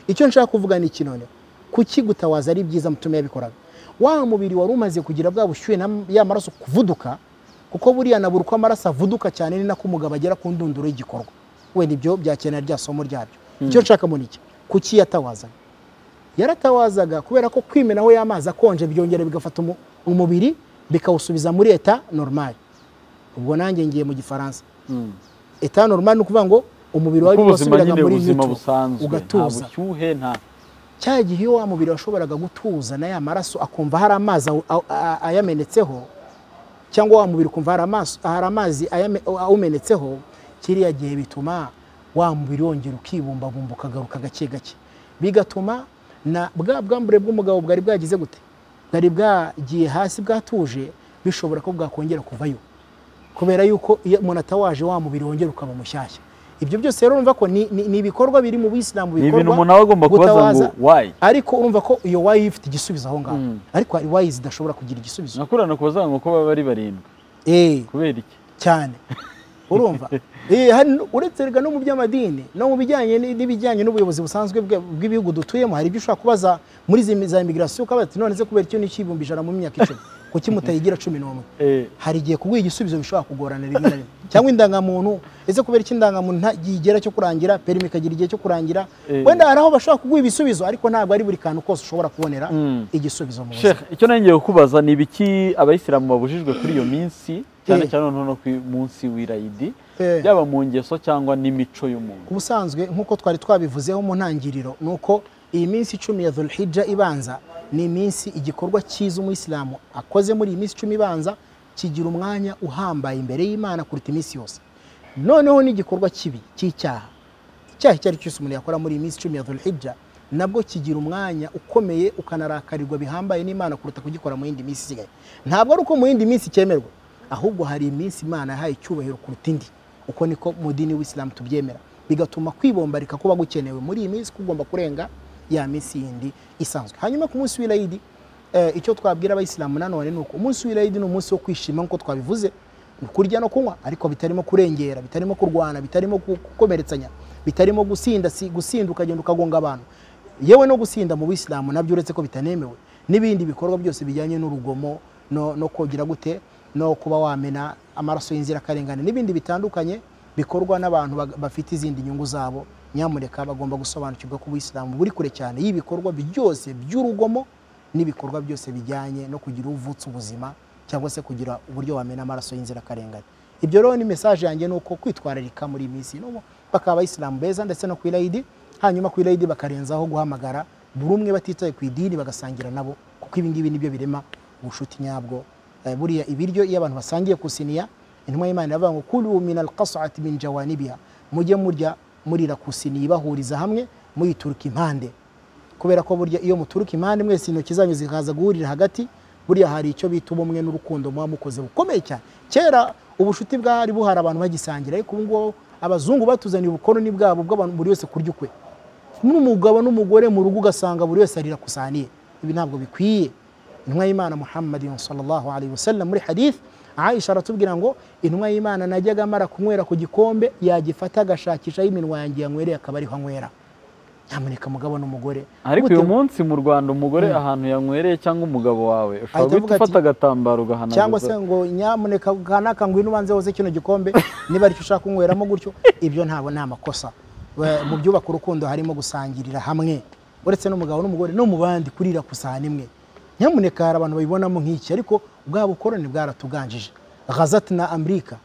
icyo nshaka kuvuga ni iki none kuki gutawaza ari byiza mutume yabikoraga wa mubiri wari umaze kugira bwa bushyuhe na- ya maraso kuvuduka kuko buriya na buri uko amaraso avuduka cyane ni nako umugabo agera ku ndunduro y'igikorwa wenda ibyo byakenera rya somo ryabyo icyo nshaka mu niki kuki yatawazaga yaratawazaga kubera ko kwimenaho y'amazi akonje byongera bigafata umu- umubiri bikawusubiza muri eta normal ubwo nanjye ngiye mu gifaransa Mm. eta normal ni ukuvuga ngo umubiri wawe kuko ubuzima wasubiraga nyine muri ubuzima neutral, busanzwe nta ugatuza bushyuhe nta cya gihe iyo wa mubiri washoboraga gutuza na ya maraso akumva hari amazi aw- aw- a- ayamenetseho cyangwa wa mubiri ukumva hari amaso- hari amazi ayame- awumenetseho kiriya gihe bituma wa mubiri wongera ukibumbabumba ukagaruka gake gake bigatuma na bwa bwambure bw'umugabo bwari bwagize gute bwari bwagiye hasi bwatuje bishobora ko bwakongera kuvayo kubera yuko iyo umuntu atawaje wa mubiri wongera ukaba mushyashya ibyo byose rero urumva ko ni, ni, ni ibikorwa biri mu bisilamu ni bikorwa ibintu umuntu aba agomba kubaza ngo gutawaza wayi ariko urumva ko iyo wayi ifite igisubizo aho ngaho Mm. ariko hari wayi zidashobora kugira igisubizo nakurana kubaza ngo ko baba ari barindwi eh kubera iki cyane urumva Eh, hari n- uretse erega no mu by'amadini no mu bijyanye n- n'ibijyanye n'ubuyobozi busanzwe bwe- bw'ibihugu dutuyemo hari ibyo ushobora kubaza muri zi- za immigration ukabaza ati none se kubera icyo n'icyibumbi ijana mu myaka icumi kuki mutayigira cumi n'umwe Eh, hari igihe kuguha igisubizo bishobora kugorana rimwe na rimwe cyangwa indangamuntu ese kubera iki indangamuntu ntagigera cyo kurangira perimi ikagira igihe cyo kurangira Eh. wenda hari aho bashobora kuguha ibisubizo ariko ntabwo ari buri kantu kose ushobora kubonera Mm. igisubizo mu buzima Sheikh, icyo nongeye kukubaza ni ibiki abayisilamu babujijwe kuri iyo minsi cyane Eh. cyane noneho no ku munsi w'irayidi Eh. yaba mu ngeso cyangwa n'imico y'umuntu ubusanzwe nk'uko twari twabivuzeho mu ntangiriro ni uko iyi minsi icumi ya dhulhijja ibanza ni iminsi igikorwa cyiza umuyisilamu akoze muri iyi minsi icumi ibanza kigira umwanya uhambaye imbere y'imana kuruta iminsi yose noneho n'igikorwa kibi cy'icyaha icyaha icyo ari cyo cyose umuntu yakora muri iyi minsi icumi ya dhulhijja nabwo kigira umwanya ukomeye ukanarakarirwa bihambaye n'imana kuruta kugikora mu yindi minsi isigaye ntabwo ari uko mu yindi minsi cyemerwa ahubwo hari iminsi imana yahaye icyubahiro kuruta indi uko niko mu dini w'isilamu tubyemera bigatuma kwibombarika kuba gukenewe muri iyi minsi kugomba kurenga ya minsi yindi isanzwe hanyuma ku munsi w'irayidi eh, icyo twabwira abayisilamu nanone ni uko umunsi w'irayidi ni umunsi wo kwishima nk'uko twabivuze ni kurya no kunywa ariko bitarimo kurengera bitarimo kurwana bitarimo gu- gukomeretsanya bitarimo gusinda si- gusinda ukagenda ukagonga abantu yewe no gusinda mu bisilamu nabyo uretse ko bitanemewe n'ibindi bikorwa byose bijyanye n'urugomo no, no kogira gute no kuba wamena amaraso y'inzirakarengane n'ibindi bitandukanye bikorwa n'abantu bag- bafite izindi nyungu zabo nyamureka bagomba gusobanukirwa ko ubuyisilamu buri kure cyane y'ibikorwa byose by'urugomo n'ibikorwa byose bijyanye no kugira uvutsa ubuzima cyangwa se kugira uburyo wamena amaraso y'inzirakarengane ibyo rero ni mesaje yanjye ni uko kwitwararika muri iyi minsi n'ubu bakaba abayisilamu beza ndetse no ku irayidi hanyuma ku irayidi bakarenzaho guhamagara buri umwe batitaye ku idini bagasangira nabo kuko ibi ngibi nibyo birema ubucuti nyabwo Eh, buriya ibiryo iyo abantu basangiye ku isiniya intumwa y'imana iravuga ngo kulu min alqasati min jawanibiha mujye murya murira ku isiniya ibahuriza hamwe muyituruka impande kubera ko burya iyo muturuka impande mwese intoki zanyu zikaza guhurira hagati buriya hari icyo bita ubumwe n'urukundo muba mukoze bukomeye cyane kera ubushuti bwari buhari abantu bagisangira ariko ubu ngubu abazungu batuzaniye ubukoloni bwabo bw'abantu buri wese kurya ukwe n'umugabo n'umugore mu rugo ugasanga buri wese arira kusaniye ibi ntabwo bikwiye intumwa y'imana muhammadin sallallahu alaihi wasallam muri hadith aisha aratubwira ngo intumwa y'imana najyaga amara kunywera ku gikombe yagifata agashakishaho iminwa yanjye yanywereye akaba ariho anywera nyamuneka mugabo n'umugore ariko Gute- uyu munsi mu rwanda umugore ahantu yanywereye cyangwa umugabo wawe ushobora guhita Ahita avuga ati- ufata agatambaro ugahanaguza cyangwa se ngo nyamuneka kanaka ngwino ubanze woze kino gikombe niba aricyo ushaka kunyweramo gutyo ibyo ntabwo ni amakosa We- mu byubaka urukundo harimo gusangirira hamwe uretse n'umugabo n'umugore no mu bandi kurira ku sahani imwe nyamuneka hari abantu babibonamo nk'iki ariko bwa bukoroni bwaratuganjije ghazat na amerika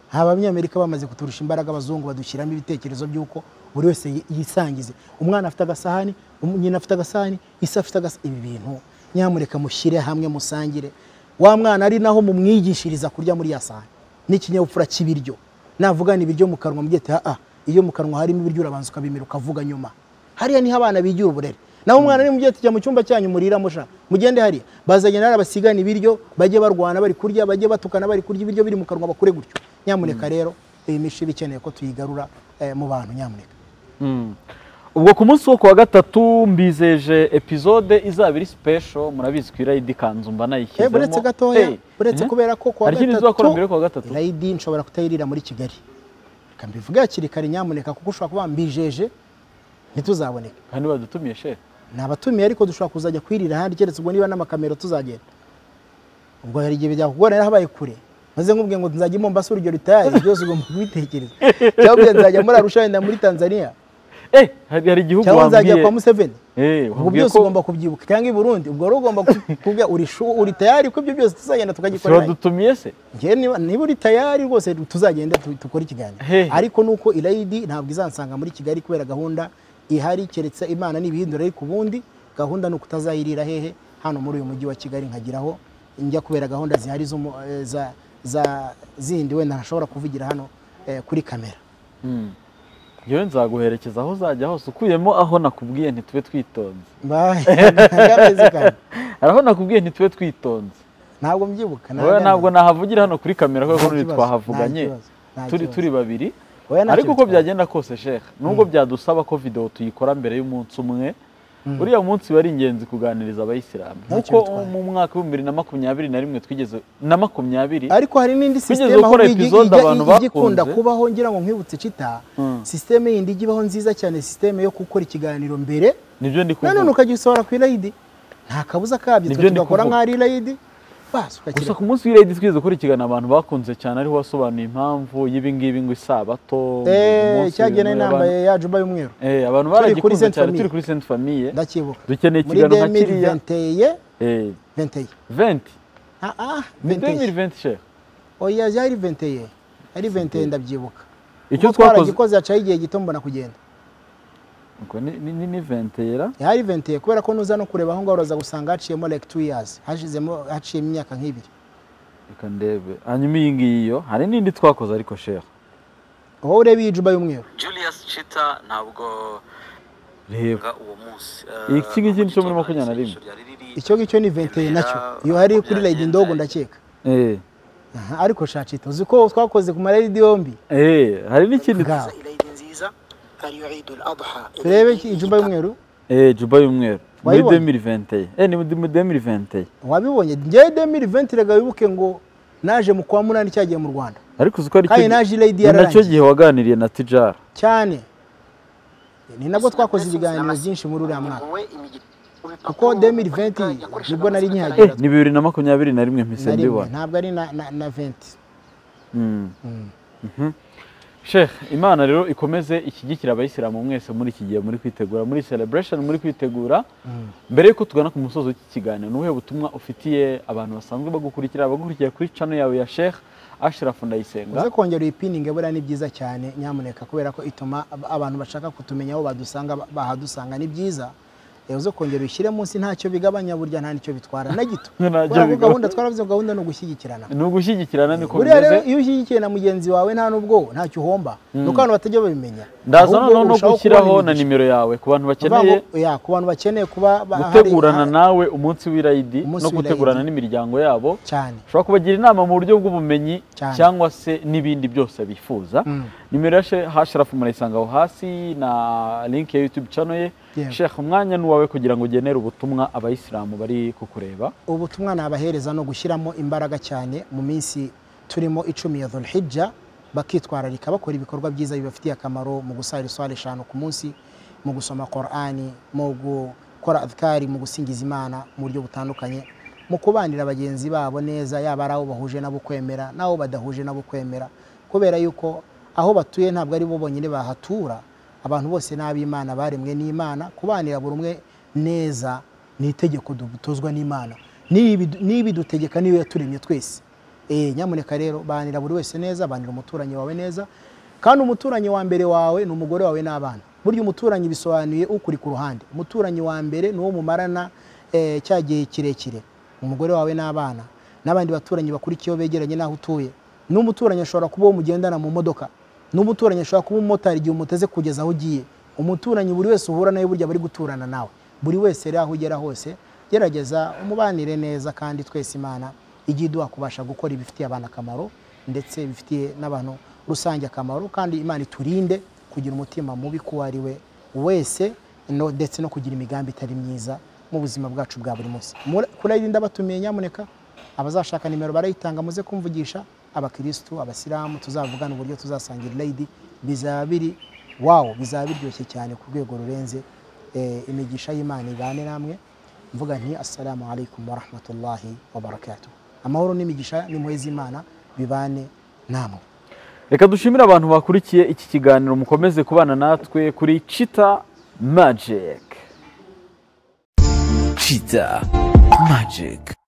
nta banyamerika bamaze kuturusha imbaraga abazungu badushyiramo ibitekerezo by'uko buri wese yi- yisangize umwana afite agasahani um- nyina afite agasahani isi afite agasahani ibi bintu nyamureka mushyire hamwe musangire wa mwana ari naho mumwigishiriza kurya muri ya sahani n'ikinyabupfura cy'ibiryo navugana ibiryo mu kanwa mubyete haa iyo mu kanwa harimo ibiryo urabanza ukabimira ukavuga nyuma hariya niho abana bigira uburere naho umwana ari mubyete tujya mu cyumba cyanyu muriramo sha mugende hariya bazanye nari abasigana ibiryo bajye barwana bari kurya bajye batukana bari kurya ibiryo biri mu kanwa bakure gutyo nyamuneka rero iyi mishibi ikeneye ko tuyigarura eh, mu bantu nyamuneka Mm. ubwo ku munsi wo ku wa gatatu mbizeje epizode izaba iri sipesho murabizi ko irayidi kanzu mba nayishyizemo Eh, buretse gatoya Eh, buretse eh. kubera ko kuwa hari ikindi uzakora mbere yo kuwa gatatu rayidi nshobora kutayirira muri kigali reka mbivuge hakiri kare nyamuneka kuko ushobora kuba mbijeje ntituzaboneka kandi badutumiye shefu ni abatumiye ariko dushobora kuzajya kwirira ahandi keretse ubwo niba n'amakamero tuzagenda ubwo hari igihe byakugora yari habaye kure maze nkubwiye ngo nzajya i Mombasa urugero ritaye byose ugomba kubitekereza cyangwa ubwo nzajya muri Arusha wenda muri Tanzania eh hari hari igihugu cyangwa nzajya wambwiye kwa Museveni eh ubwo wambwiye byose ko ugomba kubyibuka cyangwa i Burundi ubwo rero ugomba kubwira uri shu uri tayari ko ibyo byose tuzagenda se tukagikorera wadutumiye se Njyewe niba niba uri tayari rwose tuzagenda tu- dukore ikiganiro Hehe. ariko nuko irayidi ntabwo izansanga muri kigali kubera gahunda ihari keretse imana n'ibihindura ariko ubundi gahunda ni ukutazayirira hehe hano muri uyu mujyi wa kigali nkagiraho njya kubera gahunda zihari z'umu- eh, za- za zindi wenda ntashobora kuvugira hano eh, kuri kamera Mm. yewe nzaguherekeza aho uzajya hose ukuyemo aho nakubwiye ntitube twitonze Bye. Ntagameze kare. hari aho nakubwiye ntitube twitonze ntabwo mbyibuka wowe ntagameze. ntabwo nahavugira hano kuri kamera kubera ko Nta n'undi kibazo, twahavuganye nta kibazo, nta turi kibazo. turi babiri Oya, nta ariko kintu uko kibazo. byagenda kose sheikh nubwo byadusaba ko video tuyikora mbere y'umunsi umwe uriya munsi wari ingenzi kuganiriza abayisilamu Nta nkuko kintu bitwaye. mu mwaka w'ibihumbi bibiri na makumyabiri na rimwe twigeze na makumyabiri ariko hari n'indi Wigeze sisiteme aho ukora igi- episode ijya- abantu ijya ikunda bakunze? kubaho ngira ngo nkwibutse cita sisiteme yindi ijya ibaho nziza cyane sisiteme yo gukora ikiganiro mbere nibyo ndi nanone kuvuga ukagisohora ku irayidi nta kabuza kabyo Nibyo twe ndi tugakora kuvuga. nk'aho ari irayidi gusa basi ukakira ku munsi w'irayidi twigeze gukora ikiganiro abantu bakunze cyane ariho wasobanuye impamvu y'ibingibi ngo isabato ngo Eh, umunsi cyagene w'ibintu nambaye abantu- ya juba y'umweru Eh, abantu kuri baragikunze Sainte cyane Famille. turi kuri senti famiye ndakibuka dukeneye muri ikiganiro nka kiriya 2021 Eh, 21 20 ah ah ni 21 2020 sheikh oya yari 21 ari 21 ndabyibuka icyo Ubwo twakoze twaragikoze hacaho igihe gito mbona kugenda Ngo ni- ni ni- ni 20 era hari ventiye kubera ko nuza no kureba aho ngaho uraza gusanga haciyemo like two years hashizemo haciyemo imyaka nk'ibiri reka ndebe hanyuma iyi ngiyi yo hari n'indi twakoze ariko sheikh wowe ureba iyi juba y'umweru Julius Chita ntabwo reba nga uwo munsi Iki ngiki ni cyo muri makumyabiri na rimwe. icyo ngicyo ni ventiye nacyo iyo hari kuri rayidi ndogo ndakeka Eh, Aha, ariko shacito uzi ko twakoze ku marayidi yombi eh, hari n'ikindi Bwa- العيد نزيزة هل يعيد الأضحى turebe iki- ijuba y'umweru Eh, juba y'umweru muri Wayibonye? 2021 eh ni muri 2021 wabibonye njyewe demiri venti rega wibuke ngo naje mu kwa munani cyagiye mu rwanda ariko uzi ko ari kandi cyo naje irayidi ni nacyo yararangiye gihe waganiriye na tijara cyane ni nabwo twakoze تواكوز ibiganiro ibiganiro byinshi muri uriya mwaka kuko 2020 nibwo nari eh nkihagera ni bibiri na makumyabiri na rimwe na mpise rimwe mbibona ntabwo ari na- na- na venti Mm. Mhm. sheikh imana rero ikomeze ishyigikira abayisilamu mwese muri iki gihe muri kwitegura muri celebration muri kwitegura mbere yuko tugana ku musozo w'iki kiganiro ni ubuhe butumwa ufitiye abantu basanzwe bagukurikira abagukurikiye kuri channel yawe ya sheikh ashraf ndayisenga uze kongera iyi piningi buriya ni byiza cyane nyamuneka kubera ko ituma ab- abantu bashaka kutumenya aho badusanga ba- bahadusanga ni byiza Eh, uze kongera ushyire munsi ntacyo bigabanya burya nta nicyo bitwara na gito Ntacyo Kubera ko bigabanya. gahunda twaravuze ngo gahunda ni ugushyigikirana ni ugushyigikirana niko buriya rero bimeze iyo ushyigikiye na mugenzi wawe nta n'ubwo ntacyo uhomba ni uko abantu batajya babimenya ndaza Ahubwo noneho no urushaho gushyiraho na kubamenyesha. nimero yawe ku bantu Ni ukuvuga bakeneye ngo, ya, ku bantu bakeneye kuba ba- hari- gutegurana ha- nawe umunsi w'irayidi Umunsi no w'irayidi. gutegurana n'imiryango yabo cyane ushobora kubagira inama mu buryo bw'ubumenyi Cyane. cyangwa se n'ibindi byose bifuza nimero ya She- hashirafu murayisanga aho hasi na link ya youtube channel ye Yego. sheikh umwanya ni uwawe kugira ngo ugenere ubutumwa abayisilamu bari kukureba ubutumwa nabahereza no gushyiramo imbaraga cyane mu minsi turimo icumi ya dhulhijja bakitwararika bakora ibikorwa byiza bibafitiye akamaro mu gusara iswara eshanu ku munsi mu gusoma qorani mu gukora adhikari mu gusingiza imana mu buryo butandukanye mu kubanira bagenzi babo neza yaba ari abo bahuje nabo kwemera n'abo badahuje nabo kwemera kubera yuko aho batuye ntabwo ari bo bonyine bahatura abantu bose ni ab'imana baremwe n'imana kubanira buri umwe neza ni itegeko dutozwa n'imana nibi nibi dutegeka niyo yaturemye twese Eh, nyamuneka rero banira buri wese neza banira umuturanyi wawe neza kandi umuturanyi wa mbere wawe ni umugore wawe n'abana burya umuturanyi bisobanuye ukuri ku ruhande umuturanyi wa mbere ni uwo mumarana eh, cya gihe kirekire umugore wawe n'abana n'abandi baturanyi bakurikiyeho begeranye n'aho utuye n'umuturanyi ashobora kuba uwo mugendana mu modoka n'umuturanyi ashobora kuba umumotari igihe umuteze kugeza aho ugiye umuturanyi buri wese uhura nawe burya bari guturana nawe buri wese rero aho ugera hose gerageza umubanire neza kandi twese imana ijya iduha kubasha gukora ibifitiye abantu akamaro ndetse bifitiye n'abantu rusange akamaro kandi imana iturinde kugira umutima mubi kuwo ari we wese no- ndetse no kugira imigambi itari myiza mu buzima bwacu bwa buri munsi Mura- kurayirinda batumiye nyamuneka abazashaka nimero barayitanga muze kumvugisha abakirisitu abasilamu tuzavugana uburyo tuzasangira irayidi bizaba biri wawo bizaba biryoshye cyane ku rwego rurenze eh, imigisha y'imana ibane namwe mvuga nti assalamu alaikum warahmatullahi wabarakatuh amahoro n'imigisha n'impuhwe z'imana bibane namwe reka dushimire abantu bakurikiye iki kiganiro mukomeze kubana natwe kuri cita magike Cheetah Magic.